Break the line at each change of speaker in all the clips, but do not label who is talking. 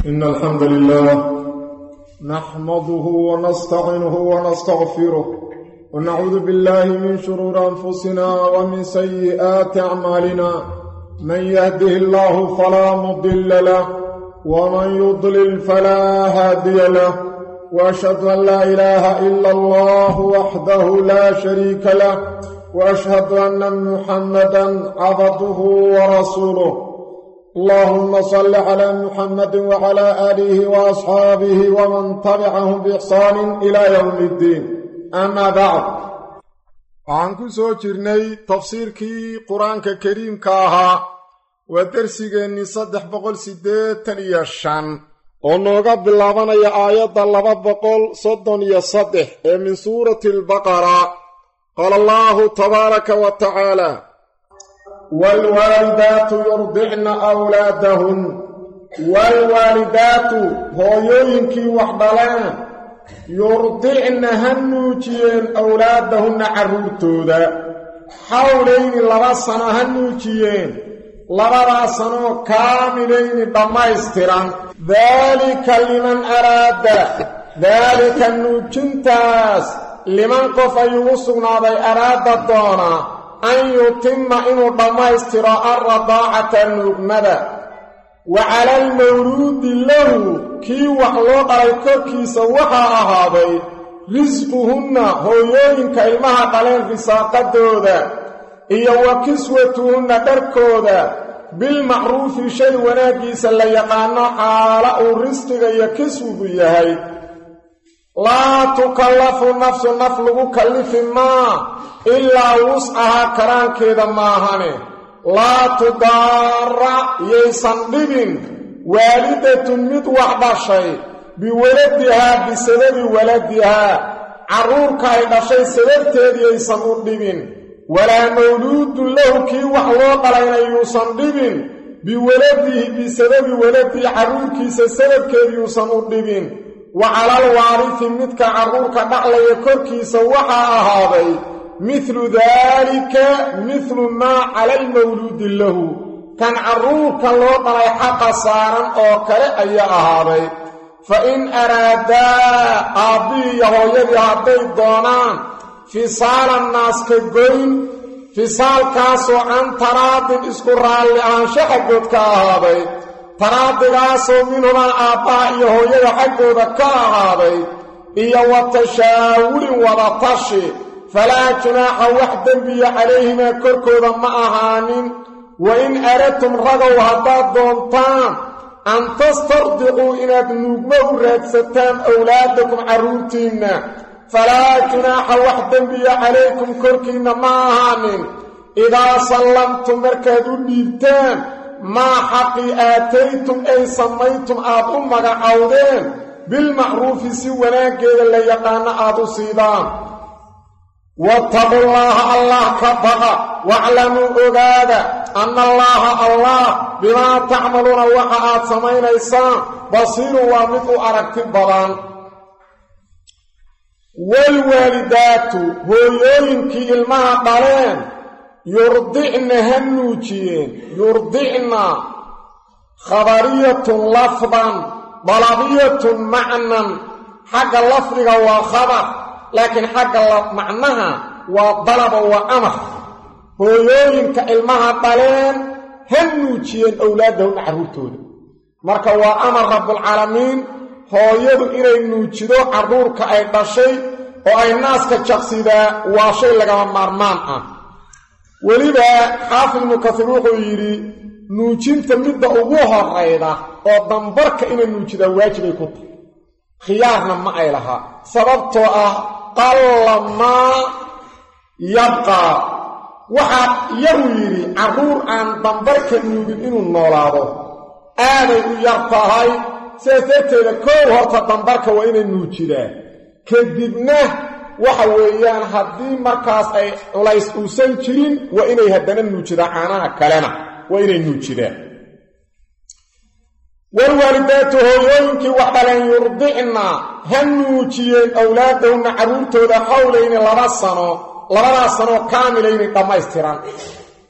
إن الحمد لله نحمده ونستعينه ونستغفره ونعوذ بالله من شرور أنفسنا ومن سيئات أعمالنا من يهده الله فلا مضل له ومن يضلل فلا هادي له وأشهد أن لا إله إلا الله وحده لا شريك له وأشهد أن محمدا عبده ورسوله اللهم صل على محمد وعلى آله وأصحابه ومن تبعهم بإحسان إلى يوم الدين أما بعد waxaan ku soo jirnay tafsiirkii qur-aanka kariimka ahaa waa dersigeennii saddex boqol siddeetan iyo shan oo nooga bilaabanaya aayadda laba boqol soddon iyo saddex ee min suurati albaqara qaala allaahu tabaaraka wa tacaala waalwaalidaatu yurdicna awlaadahun waalwaalidaatu hooyooyinkii wax dhaleen yurdicna ha nuujiyeen awlaadahunna carruurtooda xawlayni laba sano ha nuujiyeen labadaa sanoo kaamilayni dhammaystiran daalika liman araada daalika nuujintaas liman qof ayuu u sugnaaday araada doonaa an yutima inuu dhammaystiro alradaacata nuugmada wa cala almawluudi lahu kii wax loo dhalay korkiisa waxaa ahaaday risquhunna hooyooyinka ilmaha dhaleen risaaqadooda iyo wa kiswatuhunna dharkooda bilmacruufi shay wanaaggiisa la yaqaano xaala uu risqiga iyo kiswigu yahay laa tukallafu nafsu naf lagu kallifi maa ilaa wuscahaa karaankeeda maahane laa tudaara yaysan dhibin waalidatun mid wax dhashay biwaladihaa bisababi waladihaa carruurka ay dhashay sababteed yaysan u dhibin walaa mawluudun lahu kii wax loo dhalayna yuusan dhibin biwaladihi bisababi waladihi carruurkiisa sababkeed yuusan u dhibin wa calal waarisi midka carruurka dhaclaya korkiisa waxaa ahaaday midlu daalika midlu maa cala almawluudi lahu kan carruurka loo dhalay xaqa saaran oo kale ayaa ahaaday fa in araadaa aabbihii iyo hooyadii hadday doonaan fisaalan naaska goyn fisaalkaasoo can taraadin isku raalli ahaansho xaggood ka ahaaday taraadigaasoo minhumaa aabbaha iyo hooyada xaggooda ka ahaaday iyo wa tashaawulin wadatashi falaa junaaxa wax dembiya calayhimaa korkooda ma ahaanin wa in aradtum ragow haddaad doontaan an tastardicuu inaad nuugmo u raadsataan awlaadakum carruurtiinna falaa junaaxa wax dembiya calaykum korkiinna ma ahaanin idaa sallamtum markaad u dhiibtaan maa xaqii aataytum ay samaytum aad u magacowdeen bilmacruufi si wanaaggeeda la yaqaano aad u siidaan wattaqullaaha allah ka baqa waclamuu ogaada anna allaaha allah bimaa tacmaluuna waxa aad samaynaysaan basiirun waa mid u aragti badan waalwaalidaatu hooyooyinkii ilmaha dhaleen yurdicna ha nuujiyeen yurdicna khabariyatun lafdan dalabiyatun macnan xagga lafdiga waa khabar laakiin xagga macnaha waa dalaba waa amar hooyooyinka ilmaha dhaleen ha nuujiyeen owlaadahunna carruurtooda marka waa amar rabbulcaalamiin hooyadu inay nuujido carruurka ay dhashay oo ay naaska jaqsidaa waa shay lagama maarmaan ah weliba xaafid ibnu kasiir wuxuu yidhi nuujinta midda ugu horayda oo dambarka inay nuujidaan waajibay ku tahay khiyaarna ma ay lahaa sababtoo ah qalla maa yabqaa waxaa yaruu yidhi carruur aan dambarka nuugin inuu noolaado aaday u yar tahay sidaas darteeda koow horta dambarka waa inay nuujidaan kadibna waxa weeyaan haddii markaas ay culays uusan jirin waa inay haddana nuujidaan caanaha kalena waa inay nuujidaan walwaalidaatu hooyooyinkii wax dhaleen yurdicna ha nuujiyeen awlaadahunna carruurtooda xawlayni laba sano labadaas sanoo kaamilayni dhammaystiran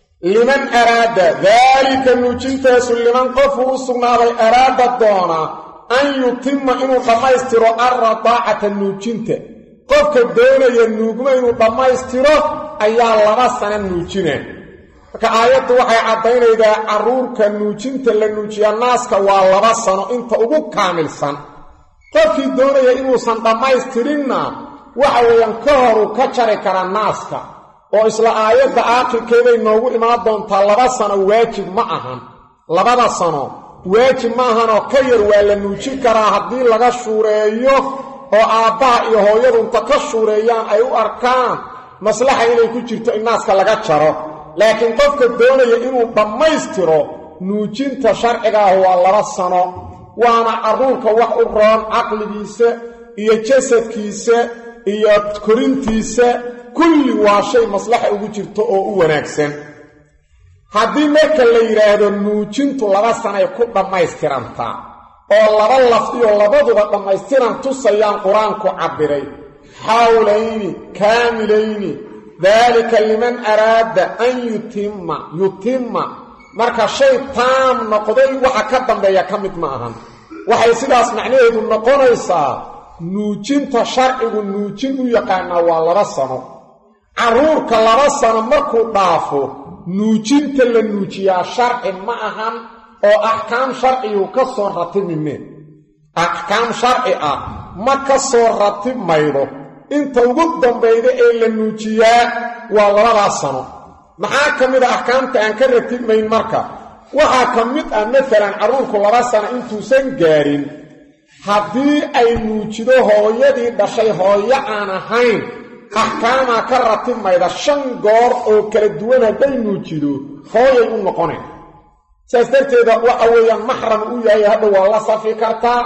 liman araada daalika nuujintaasu liman qofuu u sugnaaday araada doona an yutima inuu dhammaystiro alradaacata nuujinta qofka doonaya nuugma inuu dhammaystiro ayaa laba sana nuujina marka aayaddu waxay caddaynaydaa carruurka nuujinta la nuujiyaa naaska waa laba sano inta ugu kaamilsan qofkii doonaya inuusan dhammaystirinna waxa weeyaan ka horuu ka jari karaa naaska oo isla aayadda aakhirkeeday noogu imaan doontaa laba sano waajib ma ahan labada sano waajib ma ahanoo ka yar waa la nuujin karaa haddii laga shuureeyo oo aabbaha iyo hooyadu inta ka shuureeyaan ay u arkaan maslaxa inay ku jirto in naaska laga jaro laakiin qofka doonaya inuu dhammaystiro nuujinta sharciga ah waa laba sano waana carruurka wax u roon caqligiisa iyo jasadkiisa iyo korintiisa kulli waa shay maslaxa ugu jirto oo u wanaagsan haddii marka la yidhaahdo nuujintu laba sanay ku dhammaystirantaa oo laba lafdiyo labaduba dhammaystiran tusayaan qur-aanku cabbiray xawlayni kaamilayni daalika liman araada an yutimma yutimma marka shay taam noqday waxa ka dambeeya ka mid ma ahan waxay sidaas macnaheedu noqonaysaa nuujinta sharcigu nuujin u yaqaanaa waa laba sano carruurka laba sano markuu dhaafo nuujinta la nuujiyaa sharci ma ahan oo axkaam sharcigu ka soo ratibmime axkaam sharci ah ma ka soo ratib maydo inta ugu dambayda ee la nuujiyaa waa labadaas sano maxaa ka mid a axkaamta aan ka ratibmayn marka waxaa ka mid ah masalan carruurku laba sano intuusan gaadhin haddii ay nuujido hooyadii dhashay hooyo aan ahayn axkaamaa ka ratibmayda shan goor oo kala duwan hadday nuujido hooyay u noqoneen sidaas darteeda waxa weeyaan maxram u yahay hadha waa la safi kartaa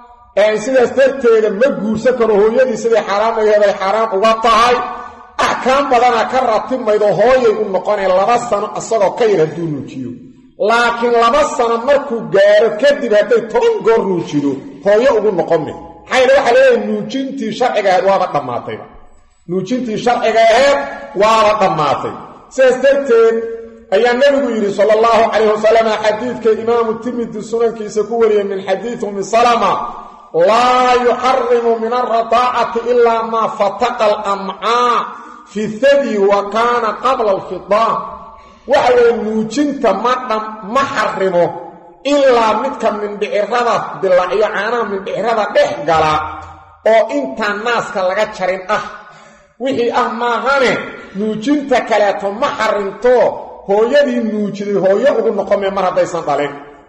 sidaas darteeda ma guursan karo hooyadii siday xaaraamaheeday xaaraan uga tahay axkaam badanaa ka ratibmaydo hooyay u noqoneen laba sano isagoo ka yar hadduu nuujiyo laakiin laba sano markuu gaaro kadib hadday toban goor nuujido hooyo ugu noqonme maxaa yale waxaa leeyahay nuujintii sharciga ahayd waaba dhammaatayba nuujintii sharciga aheed waaba dhammaatay sidaas darteed ayaa nebigu yidhi sala allahu calayh wasalam xadiidka imaamu tirmidi sunankiisa ku wariyey min xadiidi umi salama laa yuxarimu min alradaacati ilaa maa fataqa alamcaa fi thadyi wa kaana qabla alfidaan waxa weeye nuujinta ma dham ma xarimo ilaa midka mindhicirada dilacyo caanaha mindhicirada dhex gala oo intaan naaska laga jarin ah wixii ah maahane nuujinta kaleeto ma xarinto hooyadii nuujiday hooyo ugu noqomee mar haddaysan dhalin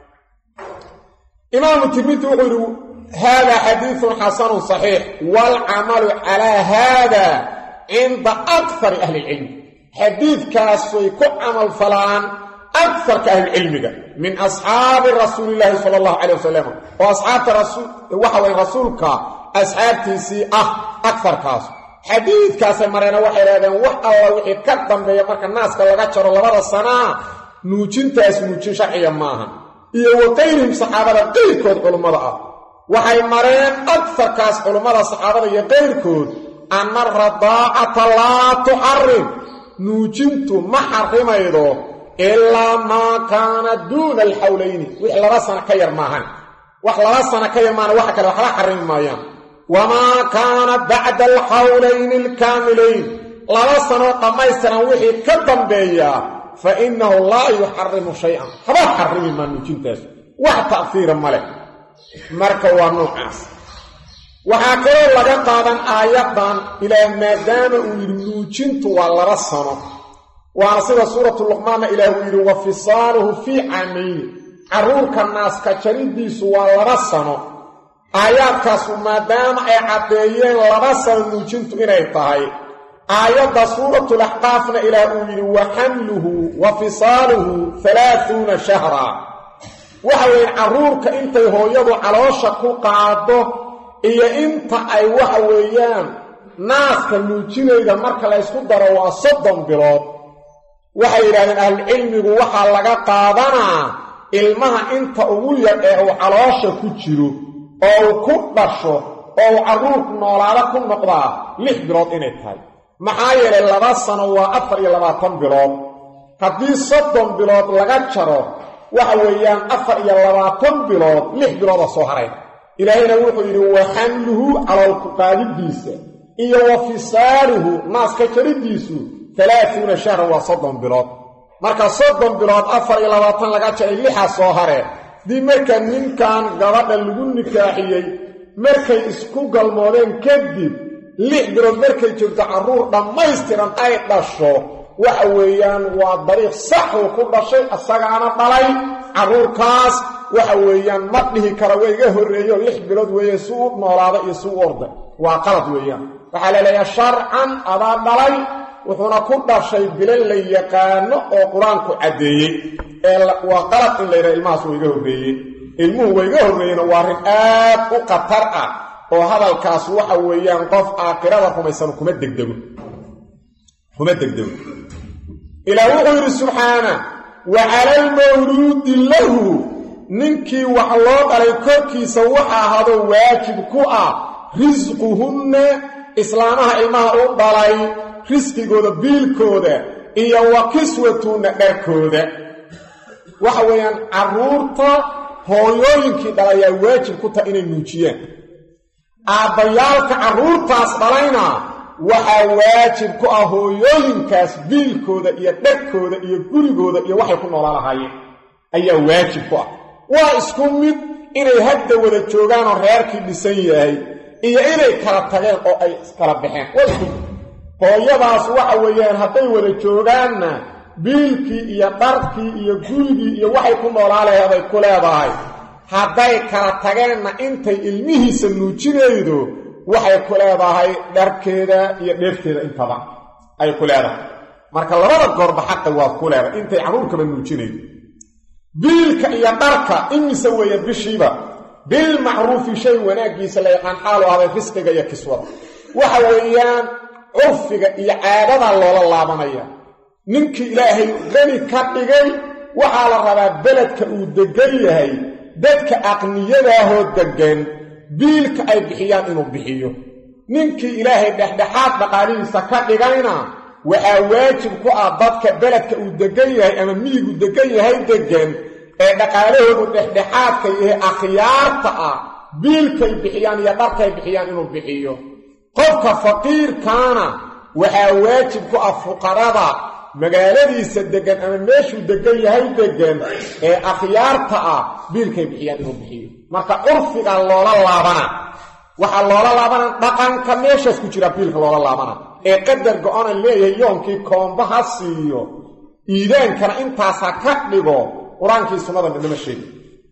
imaamu tirmidi wuxuu yidhi haadaa xadiidun xasanun saxiix waalcamalu calaa haada cinda akari ahli ilcilmi xadiidkaasay ku camal falaan akarka ahlicilmiga min asxaabi rasuulillaahi sala allahu calay wasalam oo asxaabta waxa weye rasuulka asxaabtiisii ah akarkaas xadiidkaasay mareena waxay dhahdeen wax alla wixii ka dambeeya marka naaska laga jaro labada sanaa nuujintaas nuujin sharciga maaha iyo wa qayrihim saxaabada qayrkood culummada ah waxay mareen akarkaas culummada saxaabada iyo qayrkood anna aradaacata laa tuxarim nuujintu ma xarimaydo ilaa maa kaana duuna alxawlayni wix laba sano ka yar maahan wax laba sano ka yar maana waxa kale waxba xarimi maayaan wamaa kaana bacda alxawlayni alkaamilayn laba sanoo dhammaystiran wixii ka dambeeyaa fa innahu laa yuxarimu shay-an haba xarimi maa nuujintaas wax ta'fiira ma leh marka waa noocaas waxaa kaloo laga qaadan aayaddan ilaah maadaama uu yidhi nuujintu waa laba sano waana sida suuratu luqmaanna ilaah uu yidhi wa fisaaluhu fii caamayni carruurka naaska jaridiisu waa laba sano aayaadkaasu maadaama ay caddeeyeen laba sano nuujintu inay tahay aayadda suuratulaxqaafna ilaah uu yidhi wa xamluhu wa fisaaluhu halaahuuna shahra waxa weeye carruurka intay hooyadu caloosha ku qaado iyo inta ay waxa weeyaan naaska nuujinayda marka la ysku daro waa soddon bilood waxay yidhahdeen ahlucilmigu waxaa laga qaadanaa ilmaha inta ugu yar ee uu caloosha ku jiro oo uu ku dhasho oo uu carruurku noolaado ku noqdaa lix bilood inay tahay maxaa yeelay laba sano waa afar iyo labaatan bilood haddii soddon bilood laga jaro waxa weeyaan afar iyo labaatan bilood lix bilooda soo haray ilaahayna wuxuu yidhi wa xamluhu caloolku qaadidiisa iyo wa fisaaluhu naaska jariddiisu talaatuuna shahran waa soddon bilood marka soddon bilood afar iyo labaatan laga jaray lixaa soo haree dii marka ninkan gabadha lagu nikaaxiyey markay isku galmoodeen kadib lix bilood markay joogto carruur dhammaystiran ay dhasho waxa weeyaan waa dariiq sax uu ku dhashay isagaana dhalay carruurkaas waxa weeyaan ma dhihi kara waa iga horreeyo lix bilood weeye si u noolaada iyo si u orday waa qalad weeyaan waxaa la leeyahay sharcan adaa dhalay wuxuuna ku dhashay bilan la yaqaano oo qur-aanku caddeeyey ee waa qalad in la yidhaha ilmahaas waa iga horreeyey ilmuhu waa iga horreeyeyna waa arrin aad u khatar ah oo hadalkaas waxa weeyaan qof aakhirada rumaysan kuma degdego kuma degdego ilaah wuxuu yidhi subxaana wa cala almawluudi lahu ninkii wax loo dhalay korkiisa waxa ahaado waajib ku ah risquhunna islaamaha ilmaha u dhalay risqigooda biilkooda iyo wa kiswatunna dharkooda waxa weeyaan carruurta hooyooyinkii dhalayaa waajib ku taha inay nuujiyaan aabbayaalka carruurtaas dhalayna waxaa waajib ku ah hooyooyinkaas biilkooda iyo dharkooda iyo gurigooda iyo waxay ku noolaan lahaayeen ayaa waajib ku ah waa isku mid inay hadda wada joogaanoo reerkii dhisan yahay iyo inay kala tageen oo ay kala baxeen waa isku mid hooyadaas waxa weeyaan hadday wada joogaanna biilkii iyo dharkii iyo gurigii iyo waxay ku noolaa laheeday ku leedahay hadday kala tageenna intay ilmihiisa nuujinaydo waxay ku leedahay dharkeeda iyo dheefteeda intaba ay ku leedahay marka labada goorba xaqa waa ku leedahay intay carruurkaba nuujinaydo biilka iyo dharka imise weeye bishiiba bilmacruufi shay wanaaggiisa la yaqaan xaalu ahday risqiga iyo kiswada waxa weeyaan curfiga iyo caadada loola laabanaya ninkii ilaahay qani ka dhigay waxaa la rabaa beledka uu deggan yahay dadka aqniyadaahoo deggan biilka ay bixiyaan inuu bixiyo ninkii ilaahay dhexdhexaad dhaqaalihiisa ka dhigayna waxaa waajib ku ah dadka beledka uu deggan yahay ama miyigu deggan yahay deggan ee dhaqaalahoodu dhexdhexaadka yahay akhyaarta ah biilkay bixiyaan iyo dharkay bixiyaan inuu bixiyo qofka faqiirkaana waxaa waajib ku ah fuqarada magaaladiisa deggan ama meeshuu deggan yahay deggan ee akhyaarta ah biilkay bixiyaan inuu bixiyo marka curfiga loola laabana waxaa loola laabana dhaqanka meeshaas ku jira biilka loola laabana ee qadar go-ana leeyahay yoonkii koomba ha siiyo iidaankana intaas ha ka dhigo qur-aankii sunnada midnama sheegi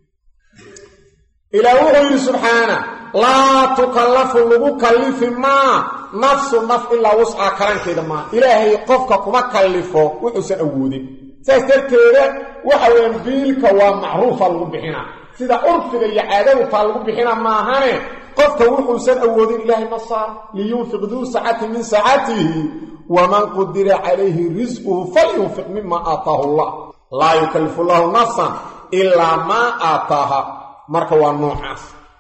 ilaah wuxuu yidhi subxaana laa tukallafu lagu kallifi maa nafsu naf ilaa wuscaa karankeeda maa ilaahay qofka kuma kallifo wuxuusan awoodin saas darteeda waxa weeyaan biilka waa macruufa lagu bixinaa sida curfiga iyo caadadufaa lagu bixina maahane qofka wuxuusan awoodin ilaahay ma saar liyunfiq duu sacati min sacatihi waman qudira calayhi risquhu falyunfiq mima aataahu allah laa yukallifu llahu nafsan ilaa maa aataaha marka waa noocaas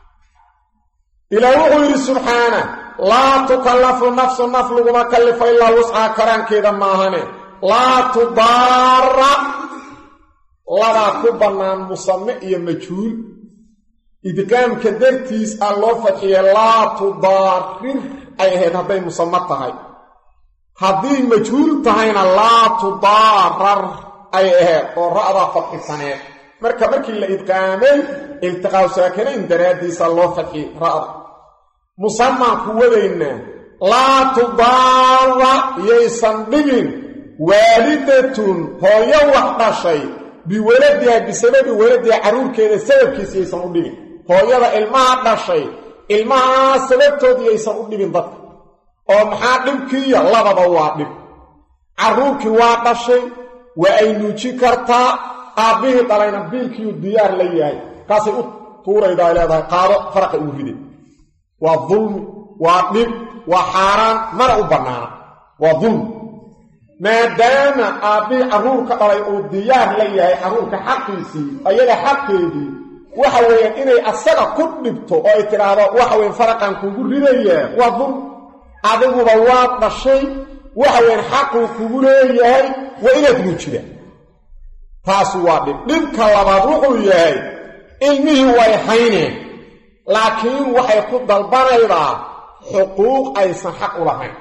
ilaah wuxuu yidhi subxaana laa tukallafu nafsu naf laguma kallifo ilaa wuscaa karaankeeda maahane laa tudaara labaa ku bannaan musame iyo majhuul idqaamka dartiis aa loo fadxiye laa tudaarir ay ahayd hadday musame tahay haddii majhuul tahayna laa tudaarar ay ahayd oo ra'daa fadxisaneed marka markii la idqaamay iltiqaaw saakanayn daraaddiisa loo fadxi ra'da musamaan ku wadaynaa laa tudaara yaysan dhibin waalidatun hooyo wax dhashay biwaladiha bisababi waladiha carruurkeeda sababkiisa yaysan u dhibin hooyada ilmaha dhashay ilmahaa sababtood yaysan u dhibin dadka oo maxaa dhibkiiya lababa waa dhib carruurkii waa dhashay waa ay nuuji kartaa aabbihii dhalayna biilkiiu diyaar la yahay kaasay u tuurayda ay leedahay qaado faraqa uu ride waa dulmi waa dhib waa xaaraan mana u bannaana waa dulmi maadaama aabbihii carruurka dhalay uu diyaar la yahay carruurka xaqiisii ayaga xaqeedii waxa weeyaan inay asaga ku dhibto oo ay tidhaahdo waxa weyan faraqan kugu ridayaa waa dulmi adiguba waa dhashay waxa weyan xaquu kugu leeyahay waa inaad nuujida taasu waa dhib dhibka labaad wuxuu yahay ilmihii way hayneen laakiin waxay ku dalbanaydaa xuquuq aysan xaq u lahayn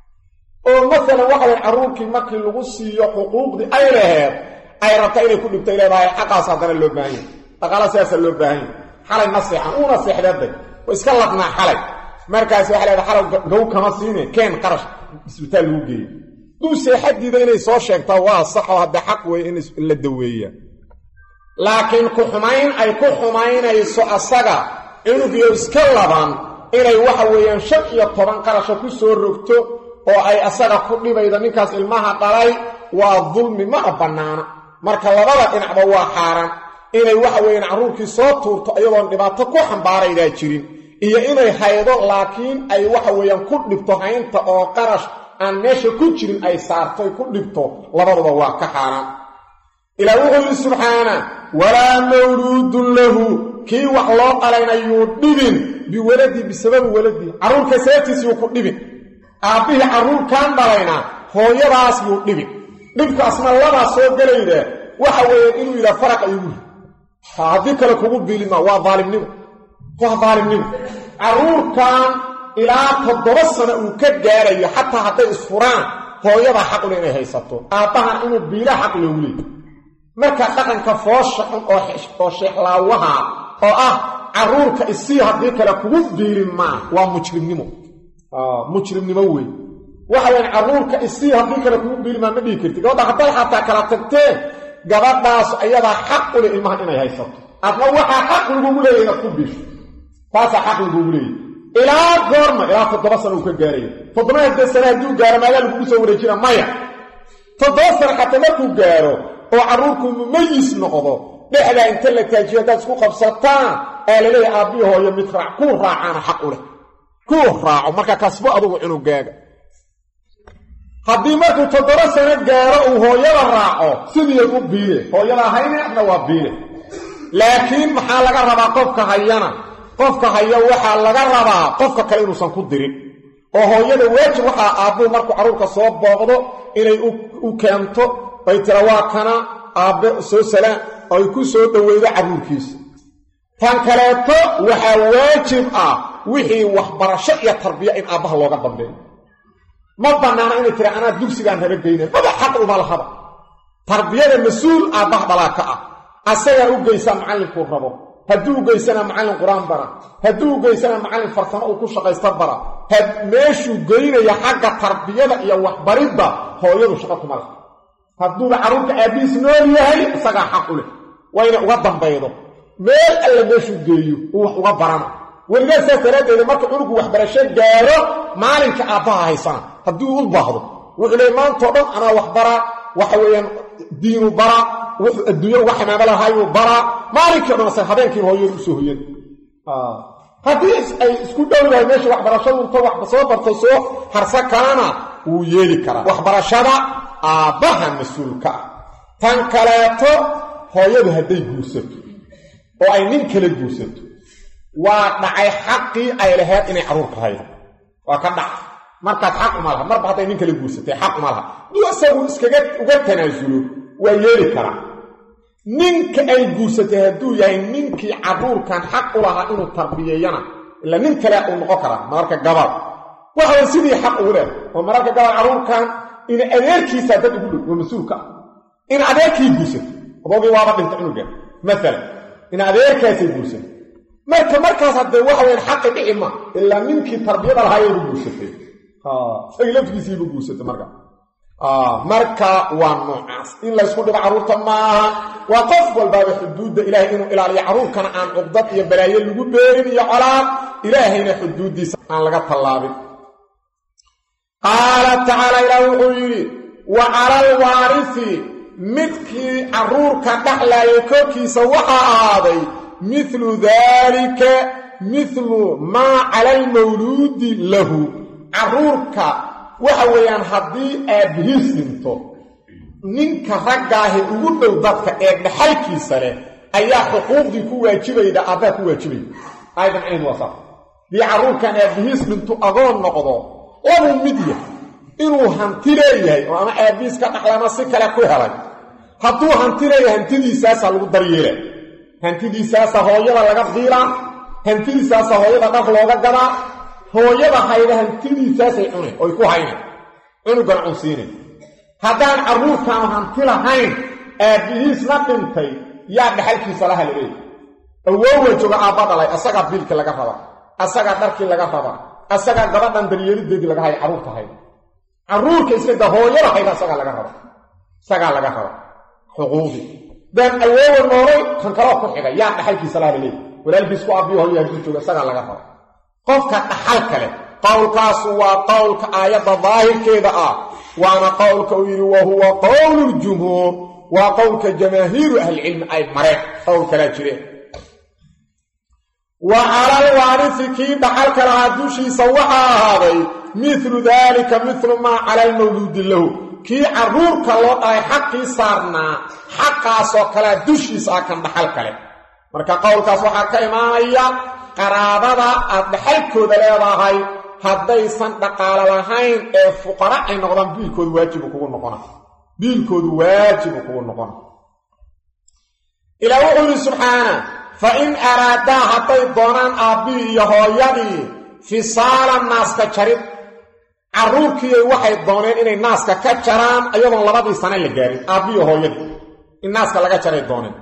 oo masalan waxa way carruurkii markii lagu siiyo xuquuqdii ay laheed ay rabta inay ku dhibtay leedahay xaqaas haddana loo baahan yahy dhaqaala sidaasaa loo baahan yahy xalay ma seexan uuna seexdeeday oo iska ladnaa xalay markaas waxay leedahay xalay gow kama siine keen qarash isbitaal lagu geeyey duu seexadiida inay soo sheegtaa waa saxoo haddee xaq weeye in la daweeya laakiin ku xumayn ay ku xumaynayso asaga cunugiyo iska laban inay waxa weeyaan shan iyo toban qarasha ku soo rogto oo ay asaga ku dhibaydo ninkaas ilmaha dhalay waa dulmi mana bannaana marka labada dhinacba waa xaaraan inay waxa weeyaan carruurkii soo tuurto iyadoon dhibaato ku xambaaraydaa jirin iyo inay haydo laakiin ay waxa weeyaan ku dhibto haynta oo qarash aan meesha ku jirin ay saarto ay ku dhibto labaduba waa ka xaaraan ilaa wuxuu yidhi subxaana walaa mawluudun lahu kii wax loo dhalayna yuu dhibin biwaladii bisababi waladii carruurka sababtiis yuu ku dhibin aabbihii carruurkan dhalayna hooyadaas yuu dhibin dhibkaasna labaa soo gelayda waxa weeyaan inuu yidhaha faraqa igu ri haddii kale kugu biilima waa daalimnimo waa daalimnimo carruurkan ilaa toddoba sano uu ka gaarayo xataa hadday isfuraan hooyadaa xaqle inay haysato aabbahan inuu biila xaq loogu leeyo marka dhaqanka foosha xun oo sheexlaawaha oo ah carruurka isii haddii kale kugu biilin maa waa mujrimnimo mujrimnimo wey waxa weyan carruurka isii haddii kale kugu biilin maa ma dhihi karti gabadha hadday xataa kala tagteen gabadhaas ayadaa xaq u leh ilmahan inay haysato adna waxaa xaq lagugu leeya inaad ku biisho taasaa xaq lagugu leeya ilaa goorma ilaa toddoba sano uu ka gaarayo toddoba hadee sane hadduu gaaro maagaa lagugu soo wareejina maya toddoba sano xataa markuu gaaro oo carruurku mumayis noqdo dhexdaa inta la taajiyo haddaad isku qabsataan aa laleeyahay aabbihi hooyo mid raac kuu raacaana xaq u leh kuu raaco marka kasbo adugu cunugaaga haddii markuu toddoba sano gaaro uu hooyada raaco sidiiad u biile hooyada hayne adna waa biile laakiin maxaa laga rabaa qofka hayana qofka haya waxaa laga rabaa qofka kale inuusan ku dirin oo hooyada waajib waxaa aabbuhu markuu carruurka soo booqdo inay u keento bay tira waa kana aabbe soo salaan oo ay ku soo dhoweydo carruurkiisa tan kaleeto waxaa waajib ah wixii waxbarasho iyo tarbiya in aabbaha looga dambeeyo ma bannaana inay tira anaa dugsigaan raba geynan maba xaq uma lahaba tarbiyada mas-uul aabbaha dhalaa ka ah asagaa u geysaa macallinkuu rabo hadduu u geysana macallin qur-aan bara hadduu u geysana macallin farsamo uu ku shaqaysta bara meeshuu geynaya xagga tarbiyada iyo waxbaridda hooyadu shaqo kuma laha hadduuba carruurka aabbihiis nool yahay isagaa xaq u leh waa inay uga dambaydo meel alla meeshuu geeyo uu wax uga barana weligaa saas daraaddeeda marka cunugu waxbarasho gaaro maalinka aabbaha haysana haddii uu u baahdo wuxuu leey maantao dhan anaa wax baraa waxa weeyaan diinu baraa wuxuu adduunya uga xamaamo lahaayuu baraa maalinkii o dhan asa habeenkiiba hooyadu usoo hoyan haddii ay isku dhowdahay meesha waxbarashadu inta wax soo barto soo harsa kalana wuu yeeli karaa waxbarashada aabbaha mas-uulka ah tan kaleeto hooyadu hadday guursato oo ay nin kala guursato waa dhacay xaqii ay lahayd inay carruurka haydo waa ka dhacay markaas xaq uma laha marba hadday nin kala guursatay xaq uma laha duu isagu iskaga uga tanaasulo waa yeeli karaa ninka ay guursatay hadduu yahay ninkii carruurkan xaq u lahaa inuu tarbiyeeyana ila nin kale uu noqon karaa mararka gabal waxawa sidii xaq ugu leh oo mararka gabal carruurkan in adeerkiisa dad ugu dhow waa mas-uulka ah in adeerkii guursato adoogii waaba dhinta cunuga maalan in adeerkaasay guursato marka markaas haddee waxa weyaan xaqi dhici ma ilaa ninkii tarbiyada lahaayaybu guursatay isagii laftigiisiibu guursatay marka marka waa noocaas in laysku dhibo carruurta maaha waa qof walbaaba xuduudda ilaahay inuu ilaaliyo carruurkana aan cuqdad iyo balaayo lagu beerin iyo colaad ilaahayna xuduuddiisa aan laga tallaabin qaala tacaala ilaah wuxuu yidhi wa cala alwaarisi midkii carruurka dhaxlaayay korkiisa waxaa ahaaday midlu daalika midlu maa cala almawluudi lahu carruurka waxa weeyaan haddii aabbihiis dhinto ninka raggaahi ugu dhow dadka ee dhaxalkiisa leh ayaa xuquuqdii ku waajibayda aabbaha ku waajibaya aayadan cayn waa saas dii carruurkan aabbihiis dhintu agoon noqdo labuu mid yahay inuu hanti leeyahay oo ama aabbihiis ka dhaxlama si kale ku helay hadduu hanti leeyahay hantidiisaasaa lagu daryeela hantidiisaasaa hooyada laga diilaa hantidiisaasa hooyada dhar looga gadaa hooyada hayda hantidiisaasay cuneen oy ku hayneen cunugan cunsiineen haddaan carruurkaanu hanti lahayn aabbihiisna dhintay yaa dhaxalkiisa laha la leeyahy awoowa jooga aabba dhalay asagaa biilkii laga rabaa asagaa dharkii laga rabaa asagaa gabadhan daryeelideedii laga haya carruurta hayda carruurka iska da hooyada hayda asagaa laga raba isagaa laga raba xuquuqdii daan awoowa noolay kan kaloo ku xigay yaa dhaxalkiisa laha la leeyahy walaalkiis ku aabbiyo hooya hadduu jooga isagaa laga raba qofka dhaxal kale qowlkaasu waa qowlka aayadda daahirkeeda ah waana qowlka uu yidhi wa huwa qowlu ljumhuur waa qowlka jamaahiiru ahlicilmi ay mareen qowl kalaa jireen wa calal waarisi kii dhaxalka lahaa dushiisa waxaa ahaaday midlu daalika midlu maa cala almawluudi lahu kii carruurka loo dhalay xaqii saarnaa xaqaasoo kalea dushiisa ah kan dhaxal kale marka qowlkaas waxaa ka imaanaya qaraabada aad dhaxalkooda leedahay haddaysan dhaqaalo lahayn ee fuqara ay noqdaan biilkoodu waajibu kugu noqona biilkoodu waajibu kugu noqona ilaa wuxuu yidhi subxaana fa in araadaa hadday doonaan aabbihii iyo hooyadii fisaalan naaska jarid carruurkiiyay waxay dooneen inay naaska ka jaraan iyadoon labadii sane la gaarin aabbihiiyo hooyadii in naaska laga jaray dooneen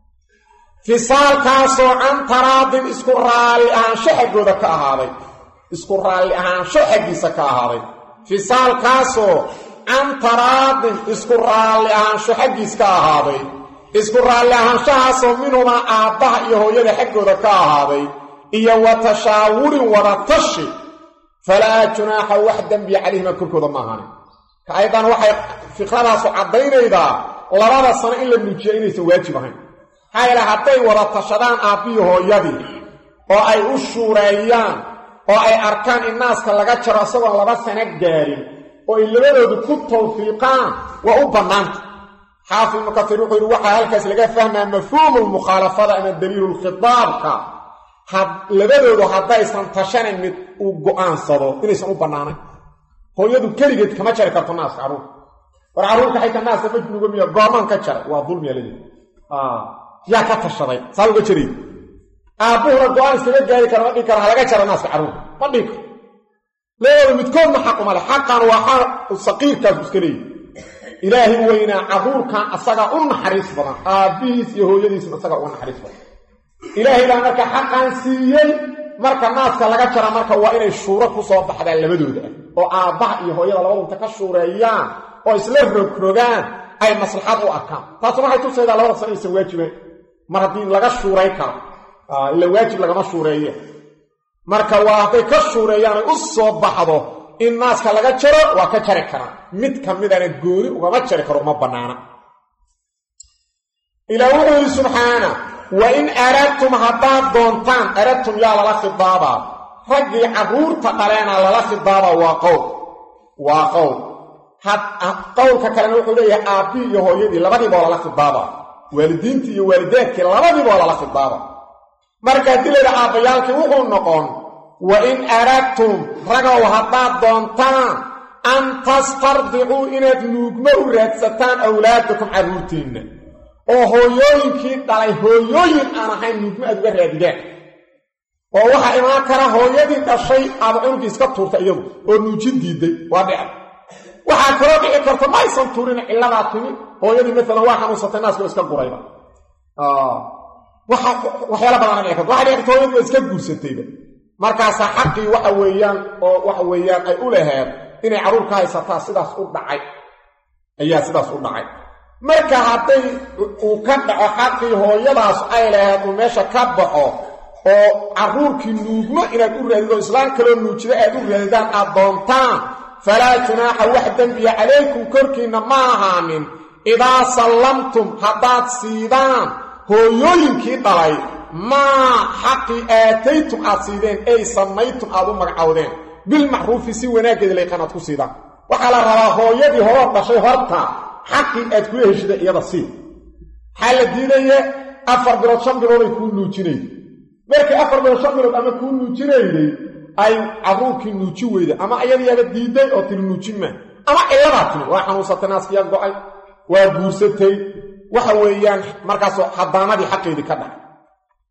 fisaalkaasoo can taraadin isku raalli ahaansho xaggooda ka ahaaday isku raalli ahaansho xaggiisa ka ahaaday fisaalkaasoo can taraadin isku raalli ahaansho xaggiis ka ahaaday isku raalli ahaanshahaasoo minhumaa aabbaha iyo hooyada xaggooda ka ahaaday iyo wa tashaawurin wada tashi falaa junaaxa wax dembiya calayhima korkooda ma ahaanin ka aydan waxay fiqradaasu caddaynaydaa labada sano in la nuujiya inaysan waajib ahayn maxaa yaele hadday wada tashadaan aabbihi hooyadii oo ay u shuureeyaan oo ay arkaan in naaska laga jaro isagoon laba sano gaarin oo ay labadoodu ku tawfiiqaan waa u bannaanta xaafid ibnu kasiir wuxuu yidhi waxaa halkaas laga fahmaa mafhuumu lmukhaalafada ama daliilu lkhitaabka labadoodu haddaysan tashanayn mid uu go'aansado inaysan u bannaanayn hooyadu keligeed kama jari karto naaska carruurka war carruurka xayta naaska ma nuga miya goomaan ka jara waa dulmiya ladeed yaa ka tashaday saa uga jaray aabbuhuna go-aan iskaga gaari kara ma dhihi kara halaga jara naaska carruurka ma dhihi karo labadooda midkoodna xaq uma le xaqan waa xaq saqiirkaasu iska leeyahy ilaahay weynaa carruurkan asagaa u naxariis badan aabbihiis iyo hooyadiisna asagaa uga naxariis badan ilaahay baa marka xaqan siiyey marka naaska laga jara marka waa inay shuuro ku soo baxdaan labadooda ah oo aabbaha iyo hooyada labadunta ka shuureeyaan oo isla rogrogaan ay maslaxad u arkaan taasuna waxay tusaydaa labada sano aysan waajibayn mar haddii laga shuuray karo ila waajib lagama shuureeye marka waa hadday ka shuureeyaan ay u soo baxdo in naaska laga jaro waa ka jari karaan mid ka midana gooni ugama jari karo uma bannaana ilaa wuxuu yidhi subxaana wa in aradtum haddaad doontaan aradtum yaa lala khidaabaa raggii carruurta dhaleena lala khidaabaa waa qowl waa qowl qowlka kalena wuxuu leeyahay aabbii iyo hooyadii labadiiba oo lala khidaabaa waalidiintii iyo waalidaadkii labadiiba oo lala khidaaba marka haddii layidha aabbayaalkii wuxuu noqon wa in aradtum ragow haddaad doontaan an tastardicuu inaad nuugmo u raadsataan awlaadakum carruurtiinna oo hooyooyinkii dhalay hooyooyin aan ahayn nuugmo aad uga raadidaan oo waxaa imaan kara hooyadii dhashay aada cunugii iska tuurta iyadu oo nuujin diidday waa dhici waxaa kaloo dhici karta ma aysan tuurin cilladaa timi hooyadii maalan waa xanuunsatay naaskoo iska gurayba waxyaala badana dhici karta waxa dhici karta hooyadii waa iska guursatayba markaasaa xaqii waxa weeyaan oo waxa weeyaan ay u laheed inay carruur ka haysataa sidaas u dhacay ayaa sidaas u dhacay marka hadday uu ka dhaco xaqii hooyadaas ay laheed uu meesha ka baxo oo carruurkii nuugmo inaad u raadido islaan kaloo nuujida aad u raadidaan aad doontaan falaa junaaxa wax dembiya calaykum korkiinna ma ahaanin idaa sallamtum haddaad siidaan hooyooyinkii dhalay maa xaqii aataytum aad siideen ay samaytum aad u magacowdeen bilmacruufi si wanaaggeeda layqan aad ku siidaan waxaa la rabaa hooyadii horoo dhashay horta xaqii aad kula heshida iyada sii maxaa la diidaya afar bilood shan bilooday kuu nuujinayday markii afar bilood shan bilood ama kuu nuujinayday ay carruurkii nuuji weyda ama iyadiyaaba diidday oo tiri nuujin maa ama cilladaa timi waa xanuunsatay naaskiyaa go'ay waa guursatay waxa weeyaan markaasoo xadaanadii xaqeedii ka dhacay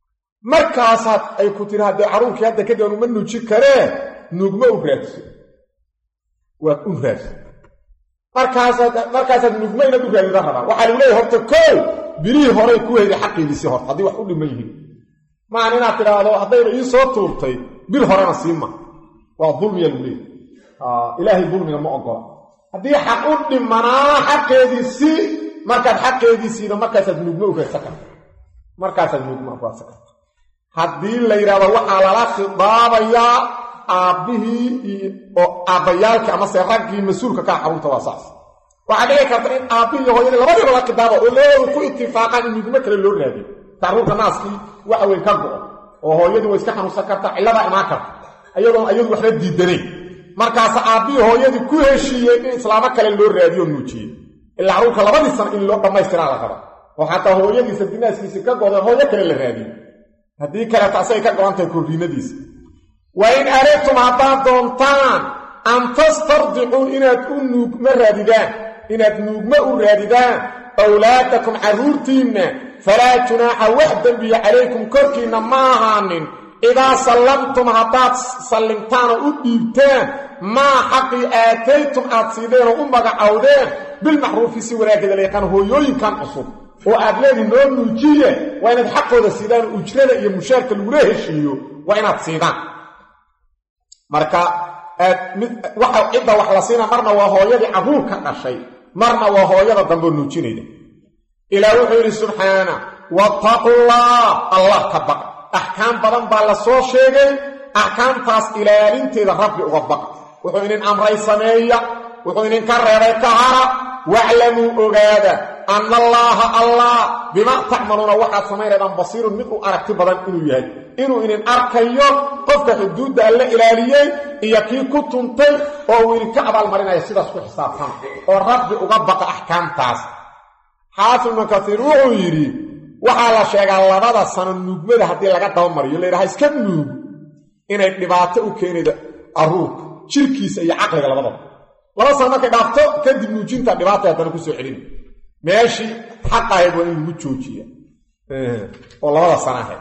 markaasaad ay ku tiri haddee carruurkii hadda kadib uma nuuji karee nuugma u raadso waad u raadso markaasaad markaasaad nuugma inaad u raadida rabaa waxaa lagu leeyahy horta koow bilihii horay ku heyday xaqiidiisii horta haddii wax u dhiman yihiin maan inaad tidhaahdo haddayba ii soo tuurtay bil horena siima waa dulmiya lagu leeyahy ilaahay dulmiga ma ogola haddii xaq u dhimanaa xaqeediisii markaad xaqeediisiida markaasaad nuugma u raadsan karta markaasaad nuugma u raadsan karta haddii la yidhahdo waxaa lala khidaabayaa aabbihii oo aabbayaalkii amase raggii mas-uulka kaa carruurta waa saas waxaa dhici karta in aabbihii hooyadii labadiiba la khidaabo oo labadooda ku itifaaqaan in nuugmo kale loo raadiyo carruurka naaskii waxa weyn ka go-o oo hooyadii way iska xanuunsan karta cilladaa imaan karta ayadoon ayadu waxba diidanayn markaasa aabbihii hooyadii ku heshiiyey in islaamo kale loo raadiyo nuujiyey ilaa carruurka labadii sana in loo dhammaystiraa la raba oo xataa hooyadiisa dinaaskiisii ka goda hooyo kale la raadiyo haddii kaleeta asay ka go-an tahay korriinadiisa wa in aradtum haddaad doontaan an tastardicuu inaad u nuugma raadidaan inaad nuugma u raadidaan awlaadakum carruurtiinna falaa junaaxa wax dembiya calaykum korkiinna ma ahaanin idaa sallamtum haddaad sallimtaan oo u dhiibtaan maa xaqii aataytum aad siideen oo u magacowdeen bilmacruufi si wanaaggeeda la yaqaan hooyooyinkan cusub oo aad leedi noo nuujiye waa inaad xaqooda siidaan ujrada iyo mushaarka lagula heshiiyo waa inaad siidaan marka waxa cidda wax la siina marna waa hooyadii carruurka dhashay marna waa hooyada dambeo nuujinayda ilaah wuxuu yidhi subxaana wattaqullah allah ka baqa axkaam badan baa la soo sheegay axkaamtaas ilaalinteeda rabbi uga baqa wuxuu idin amray sameeya wuxuu idinka reebay ka hara waclamuu ogaada anna allaaha allah bimaa tacmaluuna waxaad samaynaydaan basiirun mid u aragti badan inuu yahay inuu idin arkayo qofka xuduudda alla ilaaliyey iyo kii ku tuntay oo uu idinka abaalmarinaya sidaas ku xisaabtama oo rabbi uga baqa axkaamtaas xaafid ibnu kasiir wuxuu yidhi waxaa la sheegaa labada sano nuugmada haddii laga dabamariyo la yidhaha iska nuug inay dhibaato u keenayda carruurka jirkiisa iyo caqliga labadaba laba sano markay dhaafto kadib nuujinta dhibaatay haddana ku soo celina meeshii xaq ahayd waa in lagu joojiya oo labada sana ahayd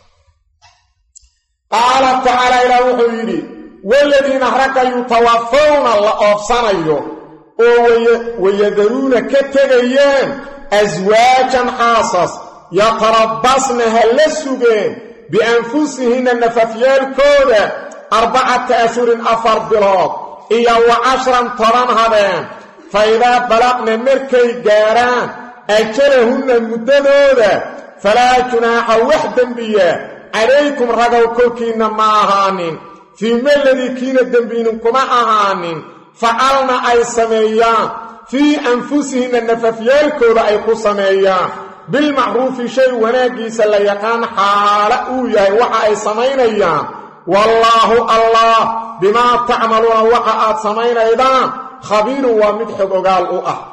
qaala tacaala ilaah wuxuu yidhi waladiina ragga yutawafawna la oobsanayo oo wayadaruuna ka tegayaan aswaajan xaasas yatarabbasna ha la sugeen bianfusihinna nafafyaalkooda arbacata ashhurin afar bilood iyo wa cashran toban habeen fa idaa balaqna markay gaaraan ajalahunna muddadooda falaa junaaxa wax dembiya calaykum ragow korkiinna ma ahaanin fii maladii kiina dembiinin kuma ahaanin facalna ay sameeyaan fii anfusihinna nafafyaalkooda ay ku sameeyaan bilmacruufi shay wanaaggiisa la yaqaan xaala uu yahay waxa ay samaynayaan wallaahu allah bimaa tacmaluuna waxa aad samaynaydaan khabiirun waa mid xog ogaal u ah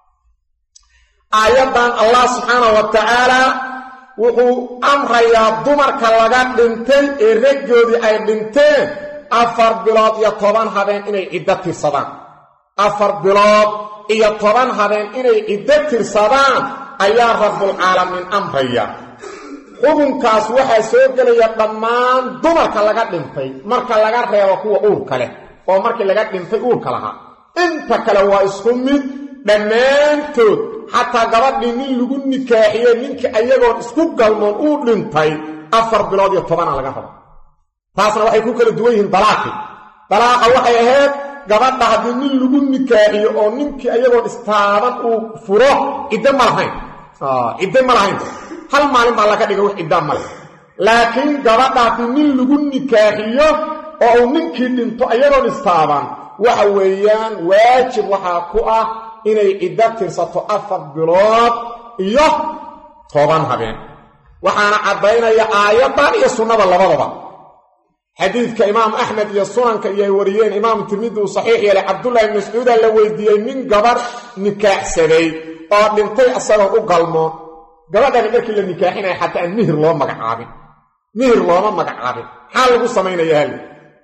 aayaddan allah subxaana wa tacaalaa wuxuu amrayaa dumarka laga dhintay ee raggoodii ay dhinteen afar bilood iyo toban habeen inay ciddo tirsadaan afar bilood iyo toban habeen inay ciddo tirsadaan ayaa rabbulcaalamiin amraya xukunkaas waxaa soo gelaya dhammaan dumarka laga dhintay marka laga reebo kuwa uurka leh oo markii laga dhintay uurka lahaa inta kale waa isku mid dhammaantood xataa gabadhii nin lagu nikaaxiye ninkii ayagoon isku galmoon uu dhintay afar bilood iyo tobana laga rabo taasna waxay ku kala duwan yihiin dalaaqi dalaaqa waxay ahayd gabadha haddii nin lagu nikaaxiyo oo ninkii ayagoon istaaban uu furo ciddo ma lahayn ciddo ma lahayn hal maalin baa laga dhiga wax ciddaa ma leh laakiin gabadha haddii nin lagu nikaaxiyo oo uu ninkii dhinto ayagoon istaaban waxa weeyaan waajib waxaa ku ah inay ciddo tirsato afar bilood iyo toban habeen waxaana caddaynaya aayaddan iyo sunnada labadaba xadiidka imaam axmed iyo sunanka iyo ay wariyeen imaamu tirmidi uu saxiix yeelay cabdullahi ibn mascuuda la weydiiyey nin gabadh nikaaxsaday oo dhintay isagoo u galmoon gabadhani markii la nikaaxinaya xataa aan mihir loo magacaabin mihir looma magacaabin maxaa lagu samaynayaa hal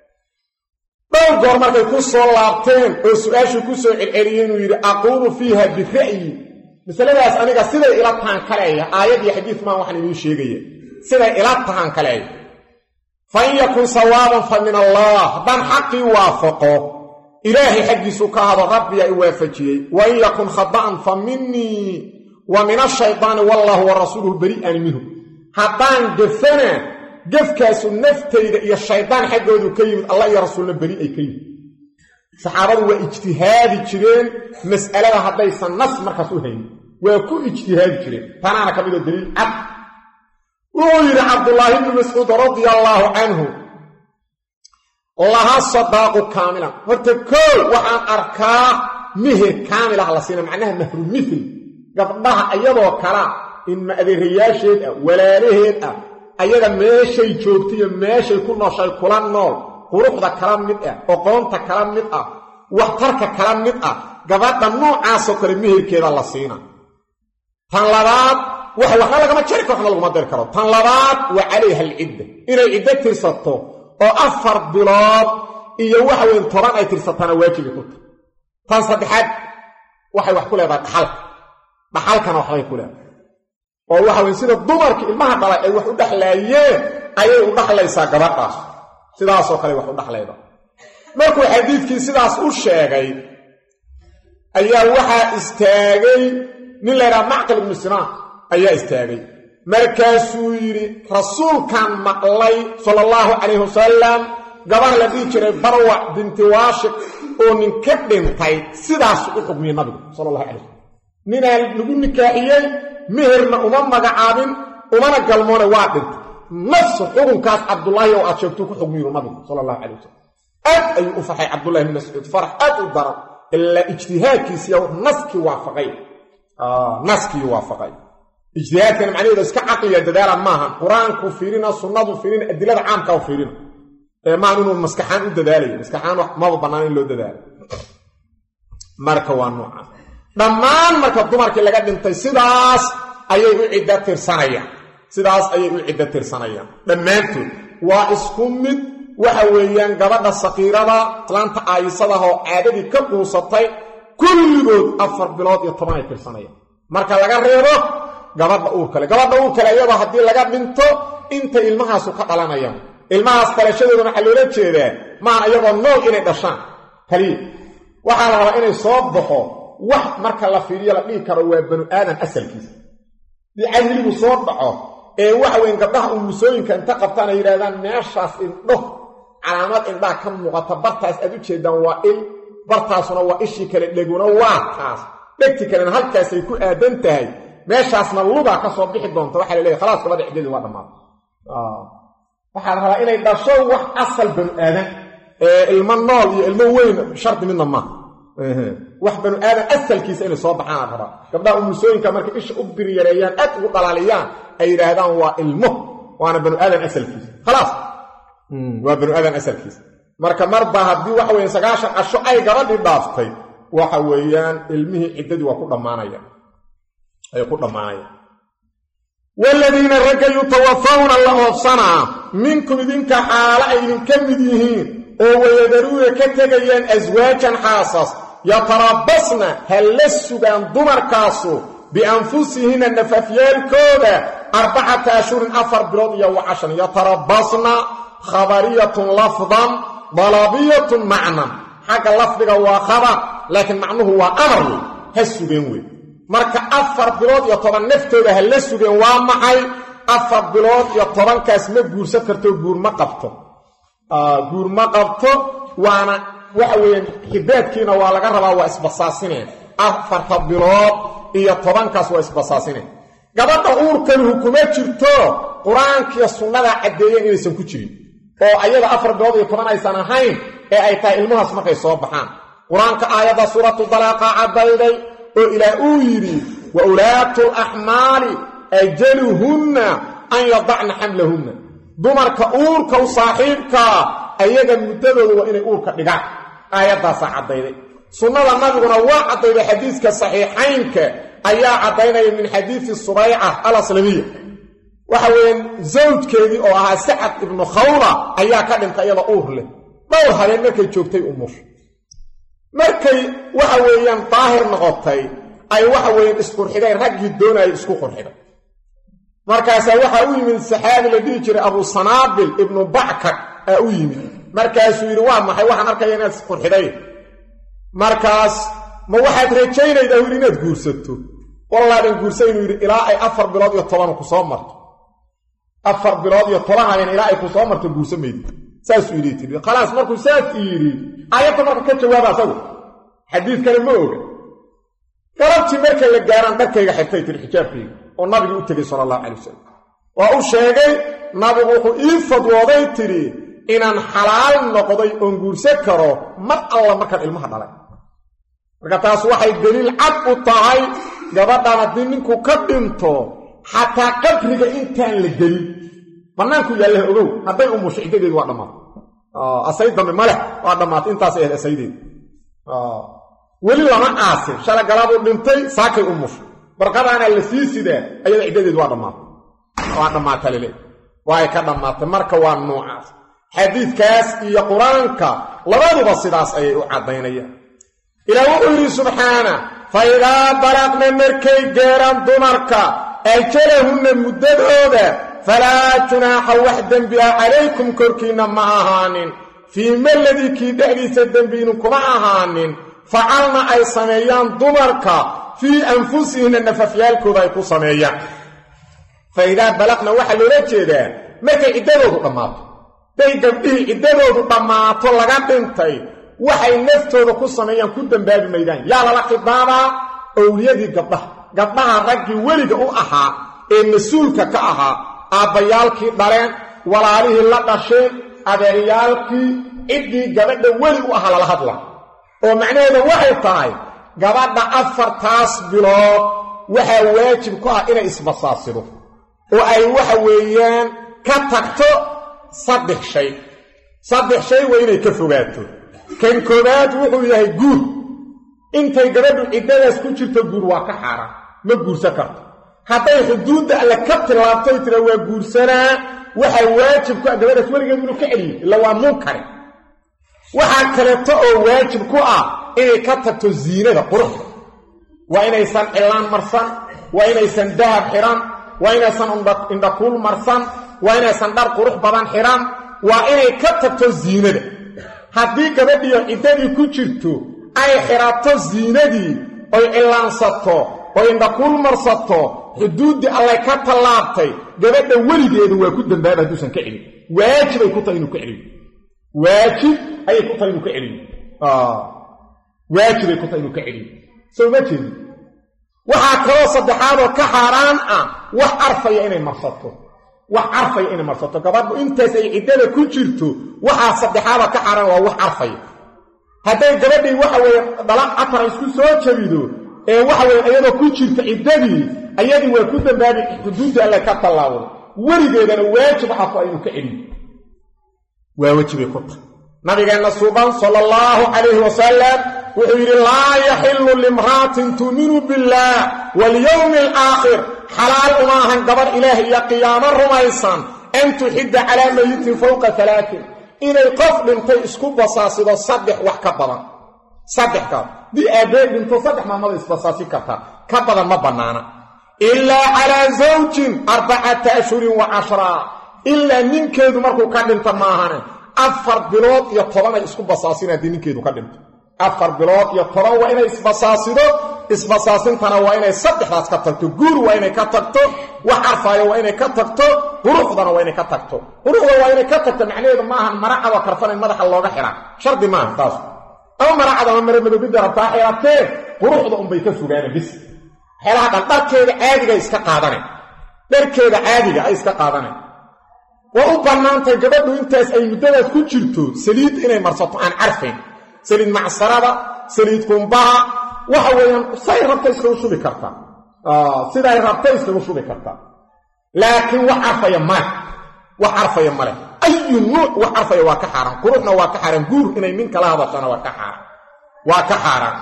dhowr goor markay ku soo laabteen oo su-aashuu ku soo celceliyey inuu yidhi aquulu fiiha bira'yi masaladaas aniga siday ila taan kaleeya aayad iyo xadiid maan waxaan idiin sheegaya siday ila tahaan kaleey fa in yakun sawaaban fa min allah haddaan xaqii waafaqo ilaahay xaggiisu ka hado rabbiyaa i waafajiyey wa in yakun khada'an fa minii wa min ashaydaani wallaahu wa rasuuluhu beri'an minhu haddaan gefana gefkaasu naftayda iyo shaydaan xaggoodu ka yimid allah iyo rasuulna beri ay ka yimid saxaabadu waa ijtihaadi jireen mas'alada haddaysan nas markaas u haynin waa ku ijtihaadi jireen tanaana ka mida daliil cad wuxuu yidhi cabdullaahi bni mascuud radia allaahu canhu laha sadaaqu kaamilan horta koow waxaan arkaa mihir kaamilah la siina macnaha mahru mithil gabdhaha iyadoo kalaa in maadeerayaasheed ah walaalaheed ah ayaga meeshay joogta iyo meeshay ku nooshay kula nool quruxda kala mid ah oqoonta kala mid ah waxtarka kala mid ah gabadha noocaasoo kale mihirkeeda la siina tan labaad waxa waxba lagama jari karo waxna laguma dari karo tan labaad waa calayha alcidda inay ciddo tirsato oo afar bilood iyo waxa weyn toban ay tirsataana waajibi ku tahay tan saddexaad waxay wax ku leedahay dhaxalka dhaxalkana waxbay ku leedahay oo waxa weye sida dumarka ilmaha dhalay ay wax u dhexlaayeen ayay u dhaxlaysaa gabadhaas sidaasoo kale wax u dhaxlayda markuu xadiidkii sidaas u sheegay ayaa waxaa istaagay nin laydhaha macqil ibnu sinaan ayaa istaagay markaasuu yidhi rasuulkan maqlay sala allahu calayhi wasalam gabar la dhihi jiray barwac binti waashiq oo nin ka dhintay sidaasu u xugmiyey nabigu sala allahu calay wasalam ninaa lagu nikaaxiyey meherna uma magacaabin umana galmoone waa dhintay nafsu xukunkaas cabdullaahi oo aad sheegtuu ku xugmiyu nabigu sala allahu calay wasalam aad ayuu u faxay cabdullahi bn mascuud farax aad u daran ilaa ijtihaadkiisiya naskii waafaqay naskii waafaqay ijtihaadkana macnaheedu iska caqliya dadaala maahan qur-aanku fiirina sunnadu fiirina adilada caamka u fiirina ee maahan inuu maskaxaan u dadaalayo maskaxaan maba bannaan in loo dadaalo marka waa noocaas dhammaan marka dumarkii laga dhintay sidaas ayay u ciddo tirsanayaan sidaas ayay u ciddo tirsanayaan dhammaantood waa isku mid waxa weeyaan gabadha sakiirada islaanta aayisadaha oo caadadii ka quusatay kulligood afar bilood iyo toban ay tirsanayaan marka laga reebo gabadha uur kale gabadha uur kale iyadoo haddii laga dhinto inta ilmahaasu ka dhalanayaan ilmahaas dhalashadoodana waxaa loola jeedaa maaha iyagoo nool inay dhashaan kaliya waxaa la rabaa inay soo baxo wax marka la fiiriyo la dhihi karo waa banu aadam asalkiisa dii cadligu soo dhaco ee waxa weyn gabdhaha umusooyinka inta qabtaan ay yidhahdaan meeshaas indho calaamad indhaha ka muuqata bartaas aad u jeedaan waa il bartaasuna waa ishii kale dheguna waa taas dhegti kalena halkaasay ku aadan tahay meeshaasna lugaa ka soo bixi doonta waxaa laleeyahy khalaas gabadha ciddadii waa dhammaatay waxaa la rabaa inay dhasho wax asal banu aadan ee ilmo nool iyo ilmo weyn shardi midna maaha wax banu aadan asalkiisa inay soo baxaan la rabaa gabdhaha umusooyinka markay isha u biryareeyaan aad ugu dhalaaliyaan ay yidhaahdaan waa ilmo waana banu aadan asalkiisa khalaas waa banu aadan asalkiisa marka marba haddii waxa weeye sagaashan casho ay gabadhii dhaaftay waxa weeyaan ilmihii ciddadii waa ku dhammaanaya ay ku dhammaanayaan waaladiina ragga yutawafawna la oobsanaa minkum idinka xaalo ay idinka mid yihiin oo wayadaruuna ka tegayaan aswaajan xaasas yatarabbasna ha la sugaan dumarkaasu bianfusihinna nafafyaalkooda arbacata ashhurin afar bilood iyo wacashan yatarabbasna khabariyatun lafdan dalabiyatun macnan xagga lafdiga waa khabar laakiin macnuhu waa amar wey ha sugeen wey marka afar bilood iyo toban naftooda ha la sugeen waa maxay afar bilood iyo tobankaas ma guursan karto guur ma qabto guur ma qabto waana waxa weeyaan xidaadkiina waa laga rabaa waa isbasaasineen afarta bilood iyo tobankaas waa isbasaasineen gabadha uurkanihu kuma jirto qur-aankiiyo sunnada caddeeyeen inaysan ku jirin oo ayada afar bilood iyo toban aysan ahayn ee ay tahay ilmahaas markay soo baxaan qur-aanka aayadda suuratu dalaaqa caddayday oo ilaah uu yidhi wa ulaatu laxmaali ajaluhunna an yadacna xamlahunna dumarka uurka u saaxiibkaa ayaga muddadooda waa inay uurka dhigaan aayaddaasaa caddayday sunnada nabiguna waa caddayday xadiiska saxiixaynka ayaa caddaynaya min xadiisi subayca alaslamiya waxa weeyaan zawjkeedii oo ahaa sacad ibnu khawla ayaa ka dhintay iyada uur leh dhowr habeen markay joogtay umush markay waxa weeyaan daahir noqotay ay waxa weeyaan isqurxideen raggii doonayay isku qurxiday markaasaa waxaa u yimid saxaabi la dhihi jiray abu sanaabil ibnu backar aa u yimid markaasuu yidhi waa maxay waxaan arkaya inaad isqurxiday markaas ma waxaad rajaynaydaa yidhi inaad guursato wallaadan guursa inuu yidhi ilaa ay afar bilood iyo toban ku soo marto afar bilood iyo toban habeen ilaa ay ku soo marto guursa maydi saasuu yidhi tii khalaas markuu saas yidhi aayadda marka ka jawaaba asagu xadiidkana ma oga galabtii marka la gaaraan dharkayga xirtay tiri xijaabkayga oo nabigii u tegey sala allahu calay wasalam waa u sheegay nabigu wuxuu ii fadwooday tidhi inaan xalaal noqday oon guursan karo mar alla markaan ilmaha dhalay marka taas waxay deliil cad u tahay gabadhan haddii ninku ka dhinto xataa qabriga intaan la gelin bannaanku yaallaha ogow hadday umusho ciddadeedu waa dhammaatay asay dambe maleh waa dhammaatay intaas ahayd asaydeedu weli lama aasin shala galaabuu dhintay saakay umusho barqadaana la sii sidaa ayada ciddadeedu waa dhammaatay waa dhammaata lale waa ay ka dhammaatay marka waa noocaas xadiidkaas iyo qur-aanka labaduba sidaas ayay u caddaynayaan ilaah wuxuu yidhi subxaana fa idaa balaqna markay geeraan dumarka ajalahunna muddadooda falaa junaaxa wax dembi ah calaykum korkiinna ma ahaanin fii maladii kii dhexdiisa dembiinu kuma ahaanin facalna ay sameeyaan dumarka fii anfusihinna nafafyaalkooda ay ku sameeyaan fa idaa balaqna waxaa loola jeedaa markay ciddadoodu dhammaato day gabdhihii ciddadoodu dhammaato laga dhintay waxay naftooda ku sameeyaan ku dembaabi maydaan yaa lala khidaabaa owliyadii gabdhaha gabdhaha raggii weliga u ahaa ee mas-uulka ka ahaa aabbayaalkii dhaleen walaalihii la dhasheen adeeryaalkii ciddii gabadha weli u ahaa lala hadla oo macnaheeda waxay tahay gabadha afartaas bilood waxaa waajib ku ah inay isbasaasido oo ay waxa weeyaan ka tagto saddex shay saddex shay waa inay ka fogaato kan koobaad wuxuu yahay guur intay gabadhu ciddadaas ku jirto guur waa ka xaaraan ma guursan karto hadday xuduudda alle ka tillaabtoy tira waa guursanaa waxaa waajib ku ah gabadhaas weligeed inuu ka celiyo illa waa munkare waxaa kaleeto oo waajib ku ah inay ka tagto ziinada quruxda waa inaysan cilaan marsan waa inaysan dahab xidhan waa inaysan indhakuul marsan waa inaysan dhar qurux badan xidhan waa inay ka tagto ziinada haddii gabadhiyo ciddadii ku jirto ay xidhato ziinadii oy cillaansato oy indhakuul marsato xuduuddii allay ka tallaabtay gabadha weligeedu waa ku dambaaba hadduusan ka celin waajibay ku tahay inuu ka celiyo waajib ayay ku tahay inuu ka celiyo waajibay ku tahay inuu ka celiyo soo ma jeedi waxaa kaloo saddexaadoo ka xaaraan ah wax arfaya inay marsato wax carfaya inay marsato gabadhu intaas ay ciddada ku jirto waxaa saddexaada ka xaaraan waa wax carfaya hadday gabadhii waxa weeye dhala catara isku soo jabido ee waxa weye iyadoo ku jirta ciddadii ayadii waa ku dambaabi xuduudda alle ka tallaawday weligeedana waajib waxaa ku ah inuu ka celiyo waa wejibay ku tahay nabigeenna suuban sala allahu calayhi wasalam wuxuu yidhi laa yaxillu limra'atin tuuminu billaah walyowmi alaakhir xalaal uma ahan gabar ilaah iyo qiyaamo rumaysan an tuxidda calaa mayitin fowqa alaain inay qof dhintay isku basaasido saddex wax ka badan saddex kaas dii aabbee dhinto saddex maamada isbasaasi kartaa ka badan ma bannaana ilaa calaa zawjin arbacata ashhurin wa cashraa ilaa ninkeedu markuu ka dhinto maahane afar bilood iyo toban ay isku basaasin haddii ninkeedu ka dhinto afar bilood iyo toban waa inay isbasaasido isbasaasintana waa inay saddexdaas ka tagto guur waa inay ka tagto wax carfaayo waa inay ka tagto quruxdana waa inay ka tagto quruxda waa inay ka tagto macnaheedu maahan maracadoo karfan in madaxa looga xiraa shardi maaha taas ama maracad ama mara madobidda rabtaa xiratee quruxda unbay ka fogaana bis waxyaalaha dhan dharkeeda caadiga iska qaadane dharkeeda caadiga ay iska qaadane waa u bannaantay gabadhu intaas ay muddadaas ku jirto saliid inay marsato aan carfayn saliid macsarada saliid qumbaha waxa weeyaan say rabta iskagu shubi kartaa siday rabta iskagu shubi kartaa laakiin wax carfaya male wax carfaya male ayu nuuc wax carfaya waa ka xaaraan quruxna waa ka xaaraan guur inay nin kala hadashana waa ka xaaraan waa ka xaaraan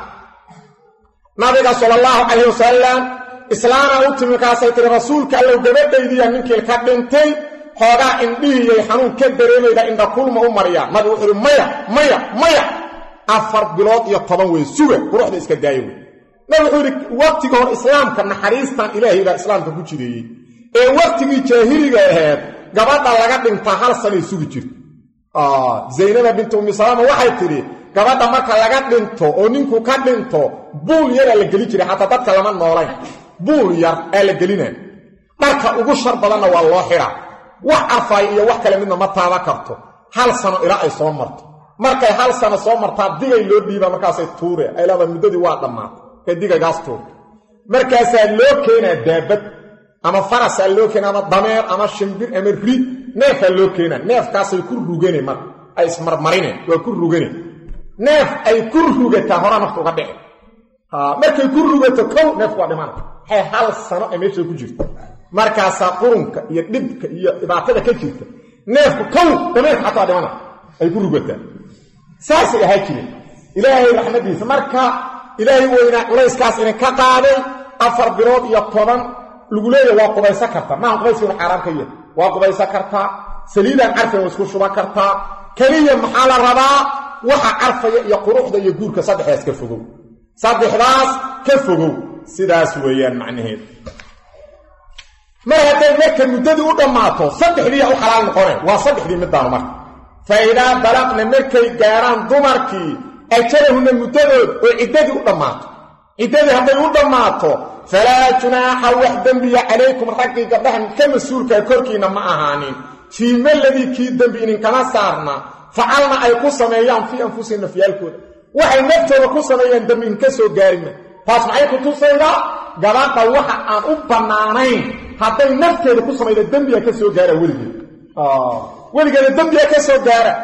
nabiga sala allahu calayh wasalam islaana u timi markaasay tiri rasuulka allow gabadhaydiiya ninkii ka dhintay xoogaa indhihiiyay xanuun ka dareemayda indhakulma u mariyaa nabigu wuxuu uhi maya maya maya afar bilood iyo toban wey suga quruxda iska daayo wey nabi wuxuu yidhi waqtiga hor islaamka naxariistan ilaahay baa islaamka ku jireeyey ee waqtigii jaahiliga ahayd gabadha laga dhintaa hal sanay sugi jirta zaynaba bintu ummi salaama waxay tidhi gabadha marka laga dhinto oo ninku ka dhinto buul yaraa la geli jiray xataa dadka lama noolayn buul yar aa la gelina dharka ugu shar badanna waa loo xidhaa wax arfaay iyo wax kale midna ma taaba karto hal sano ilaa ay soo marto markay hal sano soo martaa digay loo dhiibaa markaasay tuure ay leedahay muddadii waa dhammaatay kay digaygaas tuurta markaasaa loo keenaa daabad ama farasaa loo keena ama dameer ama shimbir ama ri neefaa loo keenaa neefkaasay ku rugane marka ay ismarmarine waa ku rugane neef ay ku rugataa hora nafta uga dhici markay ku rugato kow neef waa dhimana waxay hal sano ay meesha ku jirta markaasaa qurunka iyo dhibka iyo dhibaatada ka jirta neefku kow dameerka xataa dhimana ay ku rugataa saasay ahaa jireen ilaahay raxmadiisa marka ilaahay weynaa culayskaas idinka qaaday afar bilood iyo toban lagu leeyahy waa qubaysan kartaa maaha qubayskiinu xaaraan ka yahay waa qubaysan kartaa saliidaan carfaya waa isku shuban kartaa keliya maxaa la rabaa waxa carfaya iyo quruxda iyo guurka saddexdaas ka fogow saddexdaas ka fogow sidaas weeyaan macnaheed mar hadday marka muddadii u dhammaato saddexdiiya u xalaal noqoneen waa saddexdii middaanu marka fa idaa balaqna markay gaarhaan dumarkii ajalahunna muddadood oo ciddadii u dhammaato ciddadii hadday u dhammaato falaa junaaxa wax dembiya calaykum raggii gabdhahan ka mas-uulkaa korkiinna ma ahaanin fii maladii kii dembi idinkama saarna facalna ay ku sameeyaan fii anfusihim nafyaalkooda waxay naftooda ku sameeyaan dembi inka soo gaarima taas maxay ku tusaydaa gabadha waxa aan u bannaanayn hadday nafteeda ku samayda dembiga ka soo gaara weligeed weligeeda dembiga ka soo gaara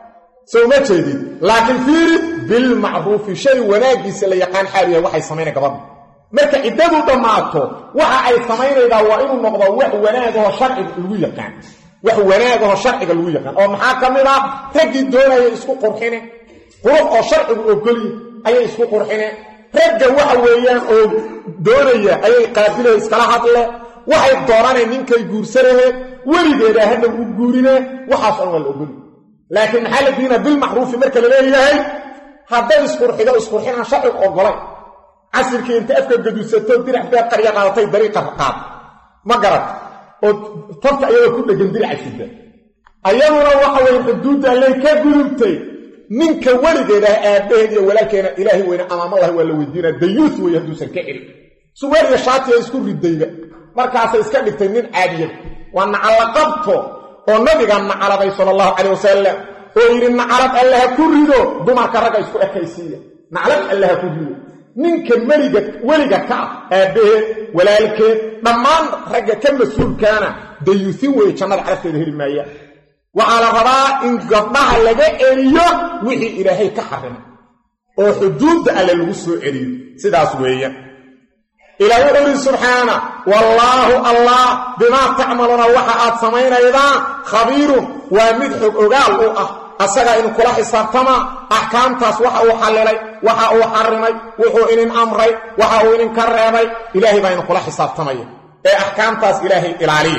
soo ma jeedid laakiin fiiri bilmacruufi shay wanaaggiisa la yaqaan xaal yahay waxay samaynay gabadha marka ciddadu dhammaato waxa ay samaynaydaa waa inuu noqdo wax wanaagahoo sharciga lagu yaqaan wax wanaagahoo sharciga lagu yaqaan oo maxaa ka mid ah raggii doonaya isku qurxine qurux oo sharcigu ogolyi ayay isku qurxine ragga waxa weeyaan oo doonaya ayay qaabilaya iskala hadle waxay doonaneen ninkay guursanaheed weligeeda hadda u guurine waxaas on waa la ogolyi laakiin maxaa la diina bilmacruufi marka la leeyahay hadday isqurxido isqurxinaan sharcigu ogolay casirkii inta afka gadusato dirac beer qarya qaadatay dariiqa qaad ma garat oo tabta ayagoo ku dhegan diraca sida ayaduna waxa weye xuduudda alley ka gudubtay ninka weligeedah aabbaheed iyo walaalkeena ilaahay weyne amaamallahi waa la weydiinaa dayuus weeye hadduusan ka celin suweeriya shaatiya isku ridayba markaasay iska dhigtay nin caadiyad waa nacallaqabto oo nabiga nacaladay sala allahu calay wasalam oo yidhi nacalad alle ha ku rido dumarka ragga isku ekaysiiya naclad alle ha ku rido ninka meliga weliga ka ah aabbaheed walaalkeed dhammaan ragga ka mas-uulkaana dayuusin weeye jannada carabteeda heli maaya waxaa la rabaa in gabdhaha laga celiyo wixii ilaahay ka xarimay oo xuduudda alle lagu soo celiyo sidaas weeya ilaa wuxuu yidhi subxaana wallaahu allah bimaa tacmaluuna waxa aad samaynaydaan khabiirun waa mid xog ogaal u ah asagaa idinkula xisaabtamaa axkaamtaas waxa uu xallilay waxa uu xarimay wuxuu idin amray waxa uu idinka reebay ilaahay baa idinkula xisaabtamaya ee axkaamtaas ilaahay ilaaliya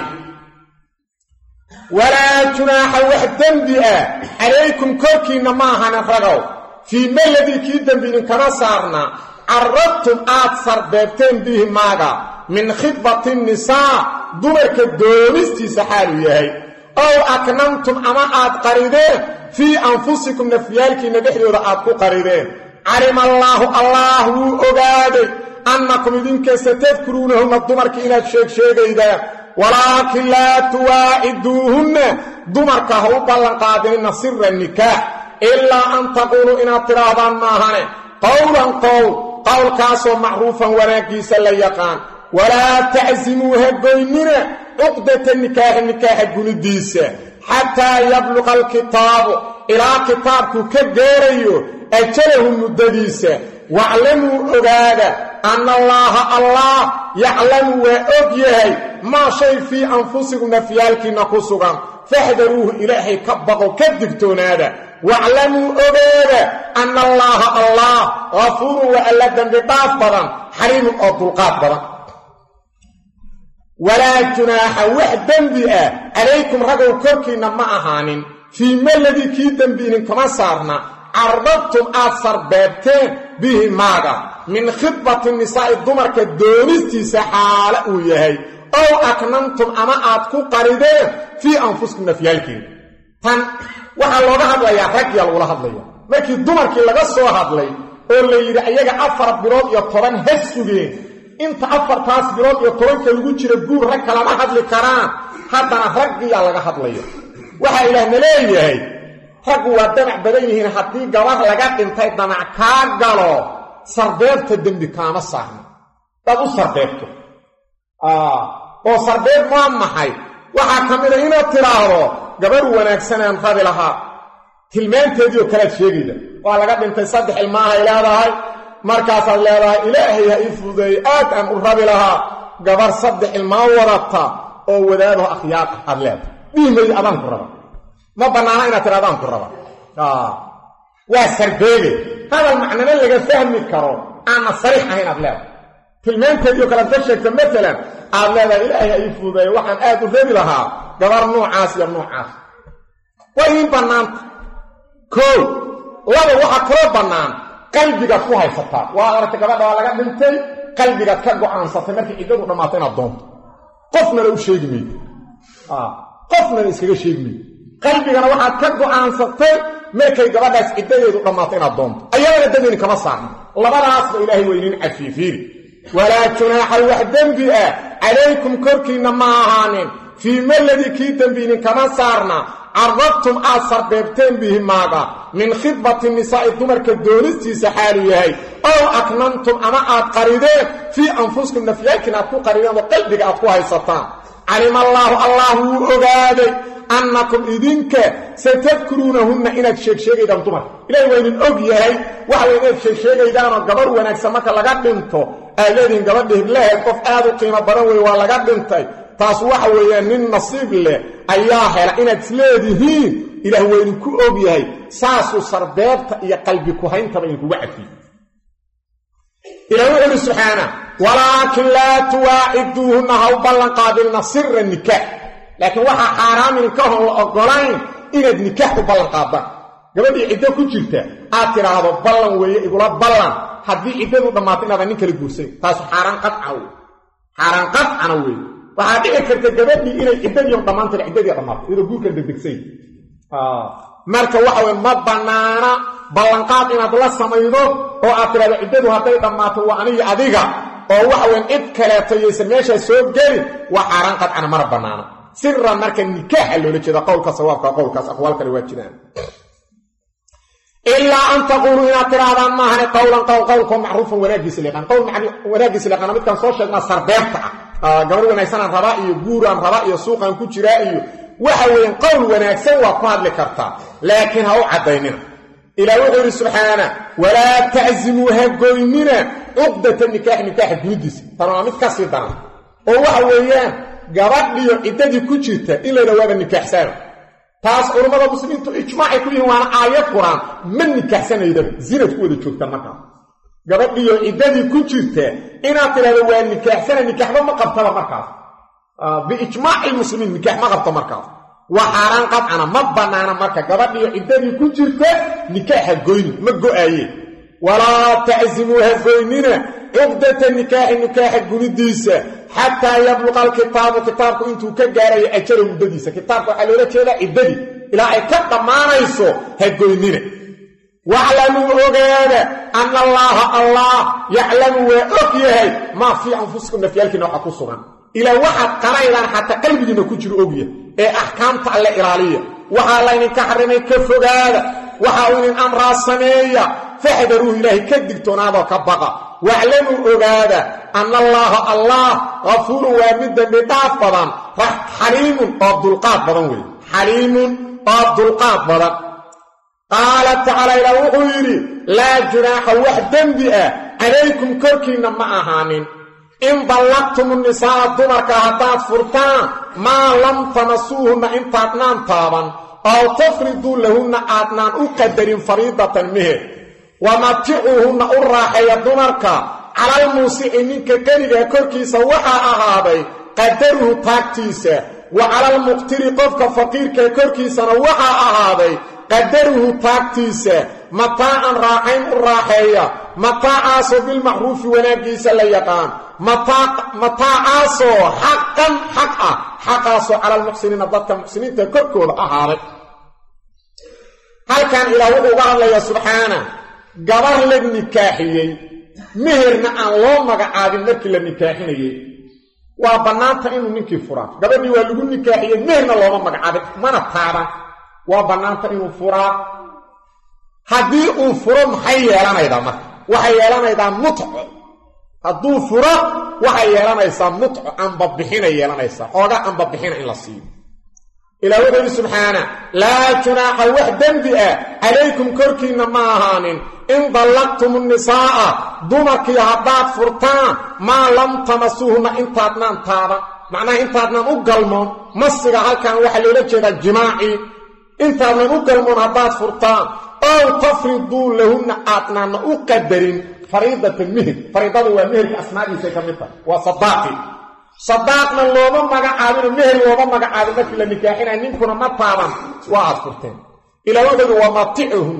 walaa junaaxa wax dembi ah calaykum korkiinna ma ahanin ragow fii maladii kii dembi idinkama saarna carrabtum aad sarbeebteen bihi maaga min khidbati nisaa dumarka doonistiisa xaaluu yahay ow aknantum ama aad qarideen fii anfusikum nafyaalkiinna dhexdooda aad ku qarideen calima allaahu allaah wuu ogaaday annakum idinka satadkuruunahunna dumarka inaad sheegsheegaydaan walaakin laa tuwaaciduuhunna dumarka ha u ballanqaadinina sira nikaax ilaa an taquuluu inaad tidhaahdaan maahane qowlan qowl qowlkaasoo macruufan wanaaggiisa la yaqaan walaa tacsimuu ha goynina cuqdata nikaaxi nikaaxa gunidiisa xataa yabluqa alkitaabu ilaa kitaabku ka gaarayo ajalahu muddadiisa waclamuu ogaada anna allaaha allah yaclamu waa og yahay maa shay fii anfusikum nafyaalkiinna ku sugan faxdaruuhu ilaahay ka baqo ka digtoonaada waclamuu ogaada anna allaaha allah hafuurun waa alla dembi dhaaf badan xaliimun oo dulqaad badan walaa junaaxa wax dembi ah calaykum ragow korkiinna ma ahaanin fii maladii kii dembi idinkama saarna cardabtum aad sarbeebteen bihi maaga min khidbati nisaa'i dumarka doonistiisa xaale uu yahay ow aknantum ama aad ku qarideen fii anfusikum nafyaalkeeda tan waxaa looga hadlayaa raggiyaa lagula hadlaya markii dumarkii laga soo hadlay oo la yidhi ayaga afar bilood iyo toban ha sugeen inta afartaas bilood iyo tobanka lagu jira guur rag kalama hadli karaan haddana raggiyaa laga hadlaya waxaa ilaahna leeyahay raggu waa damac badan yihiin haddii gabar laga dhintay damac kaa galo sarbeebta dembi kaama saarno daad u sarbeebto oo sarbeeb maa maxay waxaa ka mida inaad tidhaahdo gabar wanaagsanaan rabi lahaa tilmaanteedii oo kalead sheegayda waa laga dhintay saddex ilmaahay leedahay markaasaad leedahay ilaahay ha ii fududeeyey aad aan u rabi lahaa gabar saddex ilmaa wadata oo wadaadaho akhyaar ah aad leedahay dhiimayd adaan ku raba ma bannaana inaad tira adaan ku raba waa sarbeebe hadal macnana laga fahmi karo aanna sariix ahayn aad leedahay tilmaanteediio kalead ka sheegta maalan aad leedahay ilaahay ha ii fududeeye waxaan aad u rabi lahaa gabar noocaas iyo noocaas waa idiin bannaanta koow laba waxaa kaloo bannaan qalbigaad ku haysataa waa aragtay gabadha waa laga dhintay qalbigaad ka go'aansatay markii ciddadu dhammaato inaad doonto qofnana u sheegi maydo qofnana iskaga sheegi maydo qalbigana waxaad ka go'aansatay markay gabadhaas ciddadeedu dhammaato inaad doonto ayadana dembini kama saarno labadaasba ilaahay weynin cafiifiiri walaa junaaxa wax dembi ah calaykum korkiinna ma ahaanin fii maladii kii dembi idinkama saarna carrabtum aad sarbeebteen bihi maaga min khidbati nisaa'i dumarka doonistiisa xaalu yahay ow aknantum ama aad qarideen fii anfusikum nafyaalkiin aad ku qarideen oo qalbiga aad ku haysataan calima allaahu allah wuu ogaaday annakum idinka satadkuruunahunna inaad sheegsheegaydaan dumarka ilahi waa idin og yahay waxa way inaad sheegsheegaydaanoo gabar wanaagsan marka laga dhinto aad leedihiin gabadha hiblaheed qof aad u qiimo badan wey waa laga dhintay taas waxa weeyaan nin nasiib leh ayaa hela inaad isleedihiin ilaah waa idinku og yahay saasuu sarbeebta iyo qalbi ku-hayntaba idinkuga cafiye ilah wuxu uhi subxaana walaakin laa tuwaaciduuhunna ha u ballanqaadinna sira nikaax laakiin waxaa xaaraam idinkahoon la ogolayn inaad nikaax u ballanqaadaan gabadhii ciddo ku jirta aad tidhaahdo ballan weeye igula ballan haddii ciddadu dhammaato inaadan nin kala guursayn taasu xaaraan qadcana wey xaaraan qadcana weeye waxaa dhici karta gabadhii inay ciddadiion dhammaantira ciddadii dhammaato iyadoo guurkan degdegsay marka waxa weye ma bannaana ballanqaad inaad la samaydo oo aad tidhahdo ciddadu hadday dhammaato waa anigi adiga oo waxa weyan cid kaleeto yaysan meeshaa soo gelin waa xaaraan qadcana mana bannaana siran marka nikaaxa loola jeeda qowlka sawaabka qowlkaas aqwaal kale waa jiraan ilaa an taquuluu inaad tidhaahdaan maahane qowlan qowl qowlkoo macruufan wanaagiisa liqaan qowl wanaagiisa liqaana midkaan soo sheegnaa sarbeebta ah gabar wanaagsanaan rabaa iyo guuraan rabaa iyo suuqaan ku jiraa iyo waxa weeyaan qowl wanaagsan waa ku hadli kartaa laakiin ha u caddaynina ilaah wuxuu yidhi subxaana walaa taczimuu ha goynina cuqdata nikaaxi nikaaxa gunidiisa tan waa mid ka sii daran oo waxa weeyaan gabadhiyo ciddadii ku jirta in layidha waaba nikaaxsana taas culammada muslimiintu ijmaacay ku yihiin waana aayad qur-aan ma nikaaxsanaydaba zinad ku wada joogtaan markaas gabadhiyo ciddadii ku jirta inaad tidhahdo waa nikaaxsana nikaaxba ma qabtaba markaas biijmaaci lmuslimiin nikaax ma qabto markaas waa xaaraan qadcana ma bannaana marka gabadhiyo ciddadii ku jirta nikaaxa goyni ma go-aaye walaa taczimuu ha goynina cuqdata nikaaxi nikaaxa gunidiisa xataa yabluqa alkitaabu kitaabku intuu ka gaarayo ajala muddadiisa kitaabka waxaa loola jeedaa ciddadii ilaa ay ka dhammaanayso ha goynina waclamuu ogaada anna allaaha allah yaclamu waa og yahay maa fii anfusikum nafyaalkiina waxa ku sugan ilaa waxaad qaraydaan xataa qalbigiinna ku jiro ogya ee axkaamta alle ilaaliya waxaa laydinka xarrimay ka fogaada waxa uu idin amraa sameeya faxdaruuhu ilaahay ka digtoonaadoo ka baqa waclamuu ogaada anna allaaha allah kafuurun waa mid dembi dhaaf badan xaliimun oo dulqaad badan weeye xaliimun oo dulqaad badan qaala tacaala ilaa wuxuu yidhi laa junaaxa wax dembi ah calaykum korkiinna ma ahaanin in dallaqtum nisaa'a dumarka haddaad furtaan maa lam tamasuuhunna intaadnaan taaban ow tafriduu lahunna aadnaan u qadarin fariidatan meher wamaticuuhunna u raaxeeya dumarka calalmuusici ninka qenigaa korkiisa waxaa ahaaday qadaruhu taagtiisa wa calalmuqtiri qofka faqiirkaa korkiisana waxaa ahaaday qadaruhu taagtiisa mataacan raaxayn u raaxeeya mataacaasoo bilmacruufi wanaaggiisa la yaqaan mataacaasoo xaqan xaq ah xaqaasoo cala almuxsiniina dadka muxsiniinta korkooda ahaaday halkan ilaah wuxuu uga hadlayaa subxaana gabar la nikaaxiyey meherna aan loo magacaabin markii la nikaaxinayey waa bannaanta inuu ninkii furaa gabadhii waa lagu nikaaxiyey meherna looma magacaabin mana taaban waa bannaanta inuu furaa haddii uu furo maxay yeelanaydaa marka waxay yeelanaydaa mutco hadduu furo waxay yeelanaysaa mutco ambabixinay yeelanaysaa xooga ambabixina in la siiyo ilaa wuxuu yidhi subxaana laa junaaxa wax dembi ah calaykum korkiinna ma ahaanin in dallaqtum nisaa'a dumarkii haddaad furtaan maa lam tamasuuhunna intaadnaan taaban macnaha intaadnaan u galmoon masiga halkan waxaa loola jeedaa jimaacii intaadnaan u galmoon haddaad furtaan ow tafriduu lahunna aadnaanna u qadarin fariidatan meher fariidadu waa meherka asmaadiisay ka mid tahay waa sadaaqi sadaaqna looma magacaabino meher looma magacaabin markii la nikaaxinaya ninkuna ma taaban waa aad furteen ilaa wuxuu yidhi wamaticuhum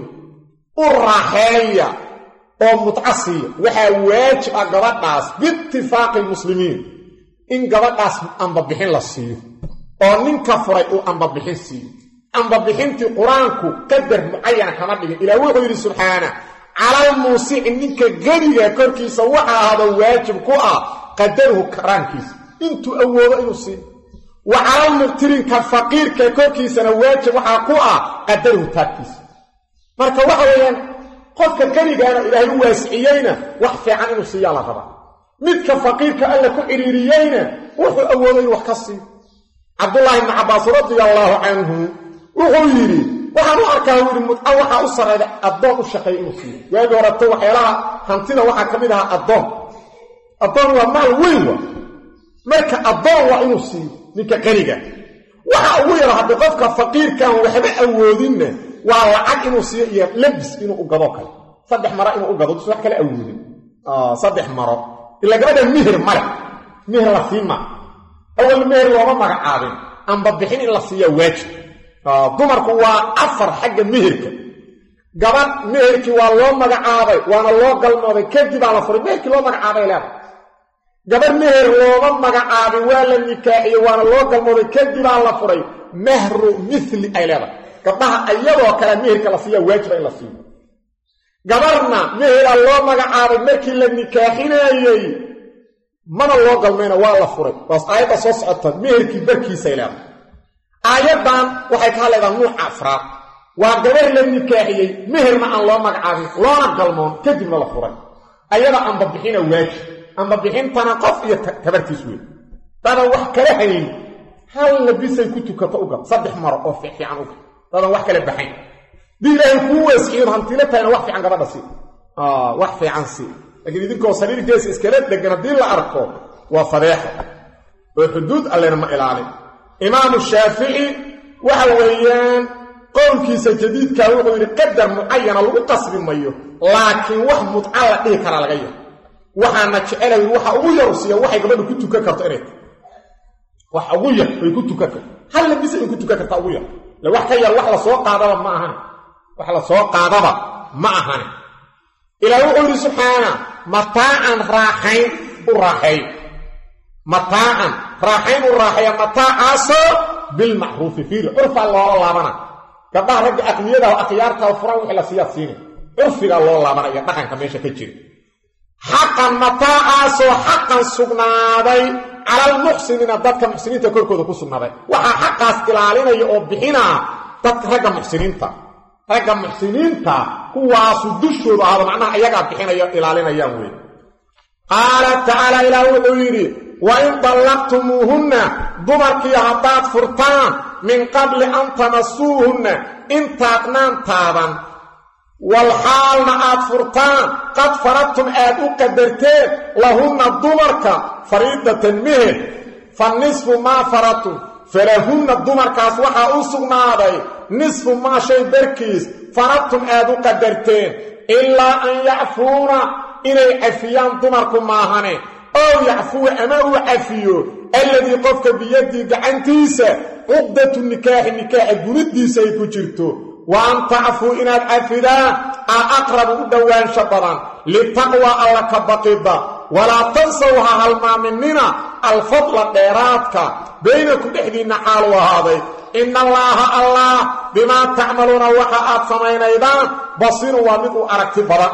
u raaxeeya oo mutcasiya waxaa waajib ah gabadhaas biitifaaqi lmuslimiin in gabadhaas ambabixin la siiyo oo ninka furay uu ambabixin siiyo ambabixintii qur-aanku qadar mucayana kama dhigin ilaa wuxuu yidhi subxaana calalmuusici ninka geliga korkiisa waxa ahado waajib ku ah qadaruhu karaankiisa intuu awoodo inuu siiyo wa calalmuqtirinka faqiirka korkiisana waajib waxaa ku ah qadaruhu taagtiisa marka waxa weeyaan qofka geligaana ilaahay u waasiciyeyna wax fiican inuu siiyaa la rabaa midka faqiirka alla ku cidhiiriyeyna wuxuu awoodo inuu wax ka siiyo cabdullaahi ibni cabbaas radia allaahu canhu wuxuu yidhi waxaan u arkaa u yidhi mudca waxaa u sarrayda addoon u shaqeeya inuu siiyo waagii horeto waxyaalaha hantida waxaa ka mid ahaa addoon addoon waa maal weyn wa marka addoon waa inuu siiyo ninka qaniga waxa ugu yaro haddii qofka faqiirkaan waxba awoodinna waa lacag inuu siiyo iyo labis inuu u gado kale saddex maro inuu u gado dus wax kale awoodin saddex maro ilaa gabadha mihir male mihir la siima awal mihir looma magacaabin amba bixin in la siiya waajib dumarku waa afar xagga mihirka gabadh mihirkii waa loo magacaabay waana loo galmooday kadibaa la furay mihirkii loo magacaabay leeda gabadh mihir looma magacaabin waa la nikaaxiyey waana loo galmooday kadibaa la furay mahru mithli ay leedahay gabdhaha ayadoo kale mihirka la siiya waajiba in la siiyo gabarhna mihira loo magacaabay markii la nikaaxinayey mana loo galmayna waa la furay waas aayadda soo socota mihirkii barkiisay leedahay aayaddan waxay ka hadlaydaa nuuca afraad waa gabar la nikaaxiyey mihirna aan loo magacaabin loona galmoon kadibna la furay ayada ambabixina waajib ambabixintana qof iyo tabartiis wey dadan wax kala hayn hal labisay ku tukato ugal saddex maro oo fiican ugal dadan wax kala baxayn dii ilaahay kuu weesciyo hantilo tahayna wax fiican gabadha sii wax fiican sii laakiin idinkoo sariirkeesa iskala degan haddii la arko waa fadeexa oo xuduud allena ma ilaalin imaamu shaafici waxa weeyaan qowlkiisa jadiidkaa wuxuu yidhi qadar mucayana lagu qasbi mayo laakiin wax mudca la dhihi karaa laga yahay waxaana jecelay waxa ugu yaru siiya waxay gabadhu ku tukan karto inay tahay wax ugu yar ay ku tukan karto hal labisa ay ku tukan kartaa ugu yar le wax ka yar wax la soo qaadaba ma ahane wax la soo qaadaba ma ahane ilaah wuxuu yidhi subxaana mataacan raaxayn u raaxeey mataacan raaxayn u raaxeeya mataacaasoo bilmacruufi fiiri curfaa loola laabana gabdhaha ragga aqniyada akhyaarta furan wixii la siiyaa siina curfigaa loo laabanaya dhaqanka meesha ka jira xaqan mataacaasoo xaqan sugnaaday calalmuxsiniina dadka muxsiniinta korkooda ku sugnaaday waxaa xaqaas ilaalinaya oo bixinaa dadka ragga muxsiniinta ragga muxsiniinta kuwaasu dushooda ahado macnaha ayagaa bixinaya ilaalinayaan wey qaala tacaala ilaah wuxuu yidhi wa in dallaqtumuuhunna dumarkii haddaad furtaan min qabli an tamasuuhunna intaadnaan taaban walxaalna aad furtaan qad faradtum aad u qadarteen lahunna dumarka fariidatan meher fa nisfu maa faradtum falahunna dumarkaas waxaa u sugnaaday nisfu maa shay barkiis faradtum aad u qadarteen ilaa an yacfuuna inay cafiyaan dumarku maahane ow yacfuwa ama uu cafiyo alladii qofka biyadii gacantiisa cuqdatu nikaaxi nikaaxa gunidiisa ay ku jirto wa an tacfuu inaad cafidaan a aqrabu u dhowaansha badan litaqwa alla ka baqida walaa tansaw ha halmaaminina alfadla dheeraadka baynaku dhexdiinna xaalu ahaaday ina allaaha allah bimaa tacmaluuna waxa aad samaynaydaan basiru waa mid uu aragti badan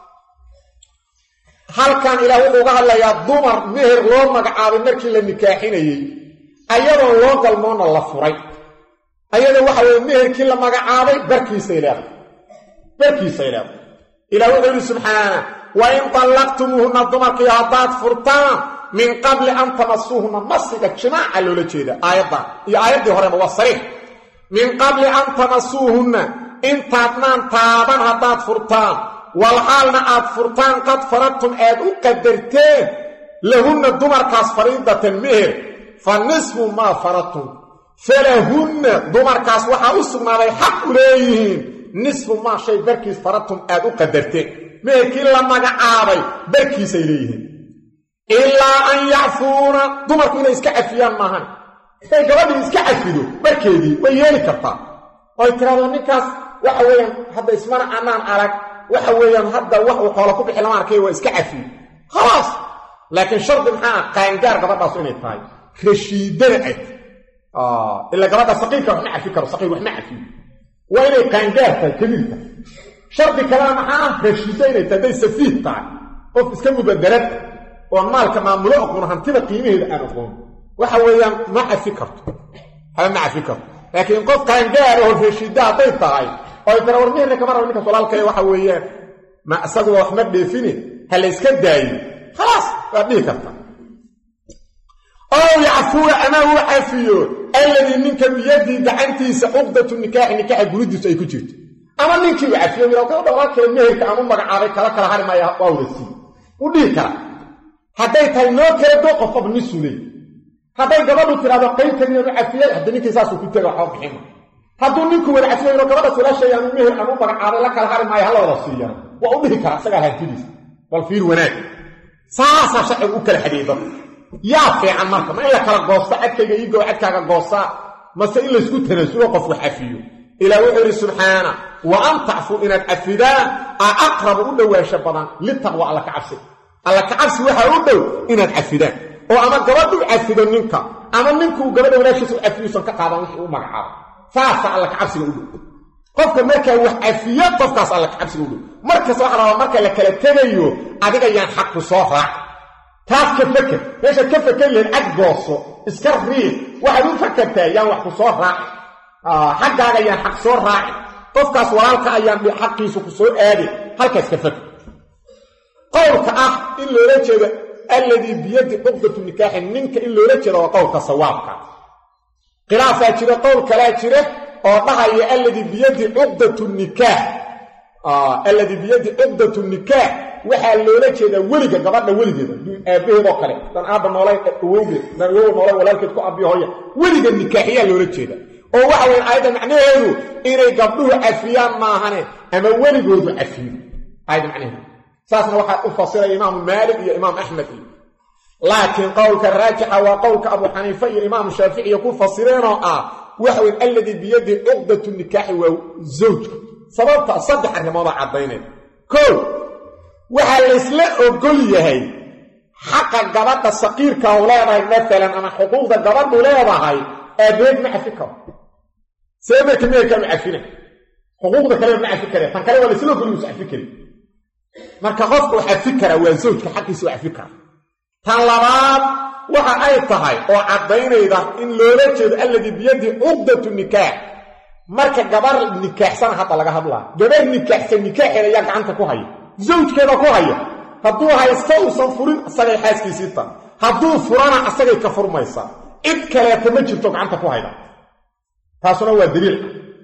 halkan ilaah wuxuu uga hadlayaa dumar meher loo magacaabay markii la nikaaxinayey ayadoon loo galmoonna la furay ayada waxa weye meherkii la magacaabay barkiisay leedahay barkiisay leedahay ilaah wuxuu yidhi subxaana wa in tallaqtumuuhunna dumarkii haddaad furtaan min qabli an tamasuuhunna masiga jimaaca loola jeeda aayaddan iyo aayaddii horeba waa sariix min qabli an tamasuuhunna intaadnaan taaban haddaad furtaan walxaalna aad furtaan qad faradtum aad u qadarteen lahunna dumarkaas fariidatan meher fa nisfu maa faradtum falahunna dumarkaas waxaa u sugnaaday xaq u leeyihiin nisfu maa shay barkiis faradtum aad u qadarteen meherkii la magacaabay barkiisay leeyihiin ilaa an yacfuuna dumarku inay iska cafiyaan maahan haday gabadhii iska cafido barkeedii way yeeli kartaa oy tiraado ninkaas waxa weeyaan hadda ismana anaan arag waxa weeyaan hadda wax uu xoolo ku bixi lama arkay waa iska cafiyo khalaas laakiin shardi maxaa ah qaangaar gabadhaasu inay tahay rashiidana ay ilaa gabadha saqiirka wax ma cafi karo saqiir wax ma cafiyo waa inay qaangaar tahay kabiirta shardi kalena maxaa ah rashiiddo inay tahay hadday safiih tahay qof iska mubadarad oon maalka maamulo oqoon hantida qiimaheeda aan oqoon waxa weeyaan ma cafi karto haba ma cafi karto laakiin qof qaangaar oo rashiidda hadday tahay oy tara war meherna kama raba ninkaas walaalkaya waxa weeyaan ma isaguba wax ma dheefine ha la yska daayo khalaas waad dhihi karta ow yacfuwa ama uu cafiyo alladii ninka biyadii gacantiisa cuqdatu nikaaxi nikaaxa guridiisu ay ku jirto ama ninkii uu cafiyo mira gabadha walaalkaya meherka aan u magacaabay kala kala hari maya waa wada siiye wuu dhihi kara hadday tahay noo kala doo qofaba nisuu leey hadday gabadhu tidhahdo qaybtanianu cafiyay hadda ninkii saasuu ku tega waxba bixima hadduu ninku wada cafiyo ino gabadha walaashay aanu meher aan u magacaabay la kala hari maayo hala wada siiyana waa u dhihi kara isagaa hantidiisa bal fiir wanaag saasaa sharcigu u kala xadiyey dadka yaa fiican marka ma in la kala goosto cadkayga iigoo cadkaaga goostaa mase in laysku tanaasulo qof wax cafiyo ilaah wuxuu yidhi subxaana wa an tacfuu inaad cafidaan a aqrabu u dhowaansho badan litaqwa alla ka cabsi alla ka cabsi waxaa u dhow inaad cafidaan oo ama gabadhu cafido ninka ama ninkuu gabadha walaashiisa u cafiyuusan ka qaadan wixii u magacaabo saasa alla ka cabsiga u dhow qofka markaa wax cafiyo qofkaas alla ka cabsiga u dhow markasta waxa rabaa marka la kala tegayo adiga yaan xaqku soo raac taas ka faker meeshaad ka faker lahayd cad gooso iska riiq waxaad u fakertaa yaan wax ku soo raaci xaggaaga yaan xaq soo raaci qofkaas walaalka ayaan xaqiisu ku soo aadi halkaas ka faker qowlka ah in loola jeedo alladii biyadi cuqdatu nikaaxi ninka in loola jeedo waa qowlka sawaabka khilaafaa jira qowl kalaa jira oo dhahaya alladii biyadi cuqdatu nikaax alladii biyadi cuqdatu nikaax waxaa loola jeedaa weliga gabadha weligeeda aabbaheed oo kale dan aabba noolay awowgeed dan awowa noolay walaalkeed ku abiyo hooya weliga nikaaxiyaa loola jeeda oo waxa weyn aayadda macnaheedu inay gabdhuhu cafiyaan maahane ama weligoodu cafiyo aayadda macnaheedu saasna waxaa u fasiraya imaamu maalik iyo imaam axmed iyo laakiin qowlka raajixa waa qowlka abu xaniife iyo imaamu shaaficiya ku fasireenoo ah waxa weyn alladii biyadi cuqdatu nikaaxi waa zawjka sababta saddex arrimoodaa caddaynaya koo waxaa laysla ogol yahay xaqa gabadha saqiirka u leedahay maalan ama xuquuqda gabadhu leedahay aabeed ma cafi karo see marka meerkaa ma cafina xuquuqda kaleba ma cafi kare tan kale waa laysla ogol yuusa cafi kari marka qofka u cafi karaa waa zawjka xaqiisa u cafi kara tan labaad waxa ay tahay oo caddaynayda in loola jeedo alladii biyadi cuqdatu nikaax marka gabar nikaaxsana hadda laga hadlaa gabar nikaaxsan nikaaxeeda ayaa gacanta ku haya zawjkeeda ku haya hadduu haysto uusan furin isagay xaaskiisii ta hadduu furana asagay ka furmaysaa cid kaleeta ma jirto gacanta ku hayda taasuna waa daliil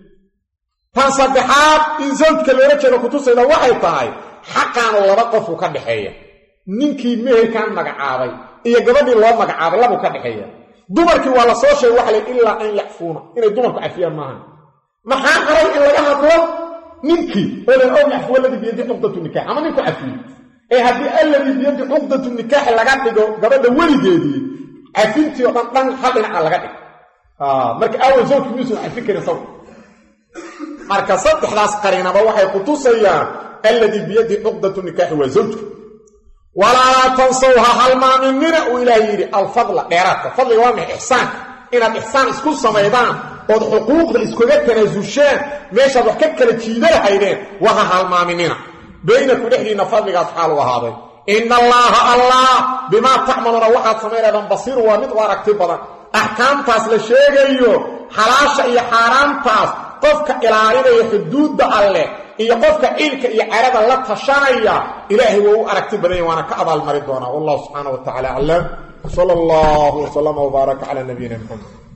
tan saddexaad in zawjka loola jeedo kutusayda waxay tahay xaqaanu laba qofu ka dhaxeeya ninkii meherkan magacaabay iyo gabadhii loo magacaabay labuu ka dhexeeya dumarkii waa la soo sheegay waxa la ilaa an yacfuuna inay dumarku cafiyaan maahan maxaa qaray in laga hadlo ninkii oo la og yacfuwa alladii biyadi cuqdatu nikaax ama ninku cafiyo ee haddii alladii biyadi cuqdatu nikaaxi laga dhigo gabadha weligeedii cafintii oo dhan dhan hal dhinaca laga dhig marka awal zawjki miyuusan cafin karin saw marka saddexdaas qariinaba waxay ku tusayaan alladii biyadii cuqdatu nikaaxi waa zawjka walaa tansaw ha halmaaminina uu ilaahay yidhi alfadla dheeraadka fadliga waa maxay ixsaanka inaad ixsaan isku samaydaan ood xuquuqda iskuga tanaasushaan meeshaad wax ka kala jiida lahaydeen waa ha halmaaminina baynaku dhexdiinna fadligaas xaal u ahaaday ina allaaha allah bimaa tacmaluuna waxaad samaynaydaan basiiru waa mid u aragti badan axkaamtaas la sheegayo xalaasha iyo xaaraamtaas qofka ilaalinaya xuduudda alleh iyo qofka cilka iyo carada la tashanaya ilaahay waa u aragti badanya waana ka abaalmari doonaa wallahu subxaana wa tacala aclam sala allahu wsallama wbaaraka calaa nabiyina maxamed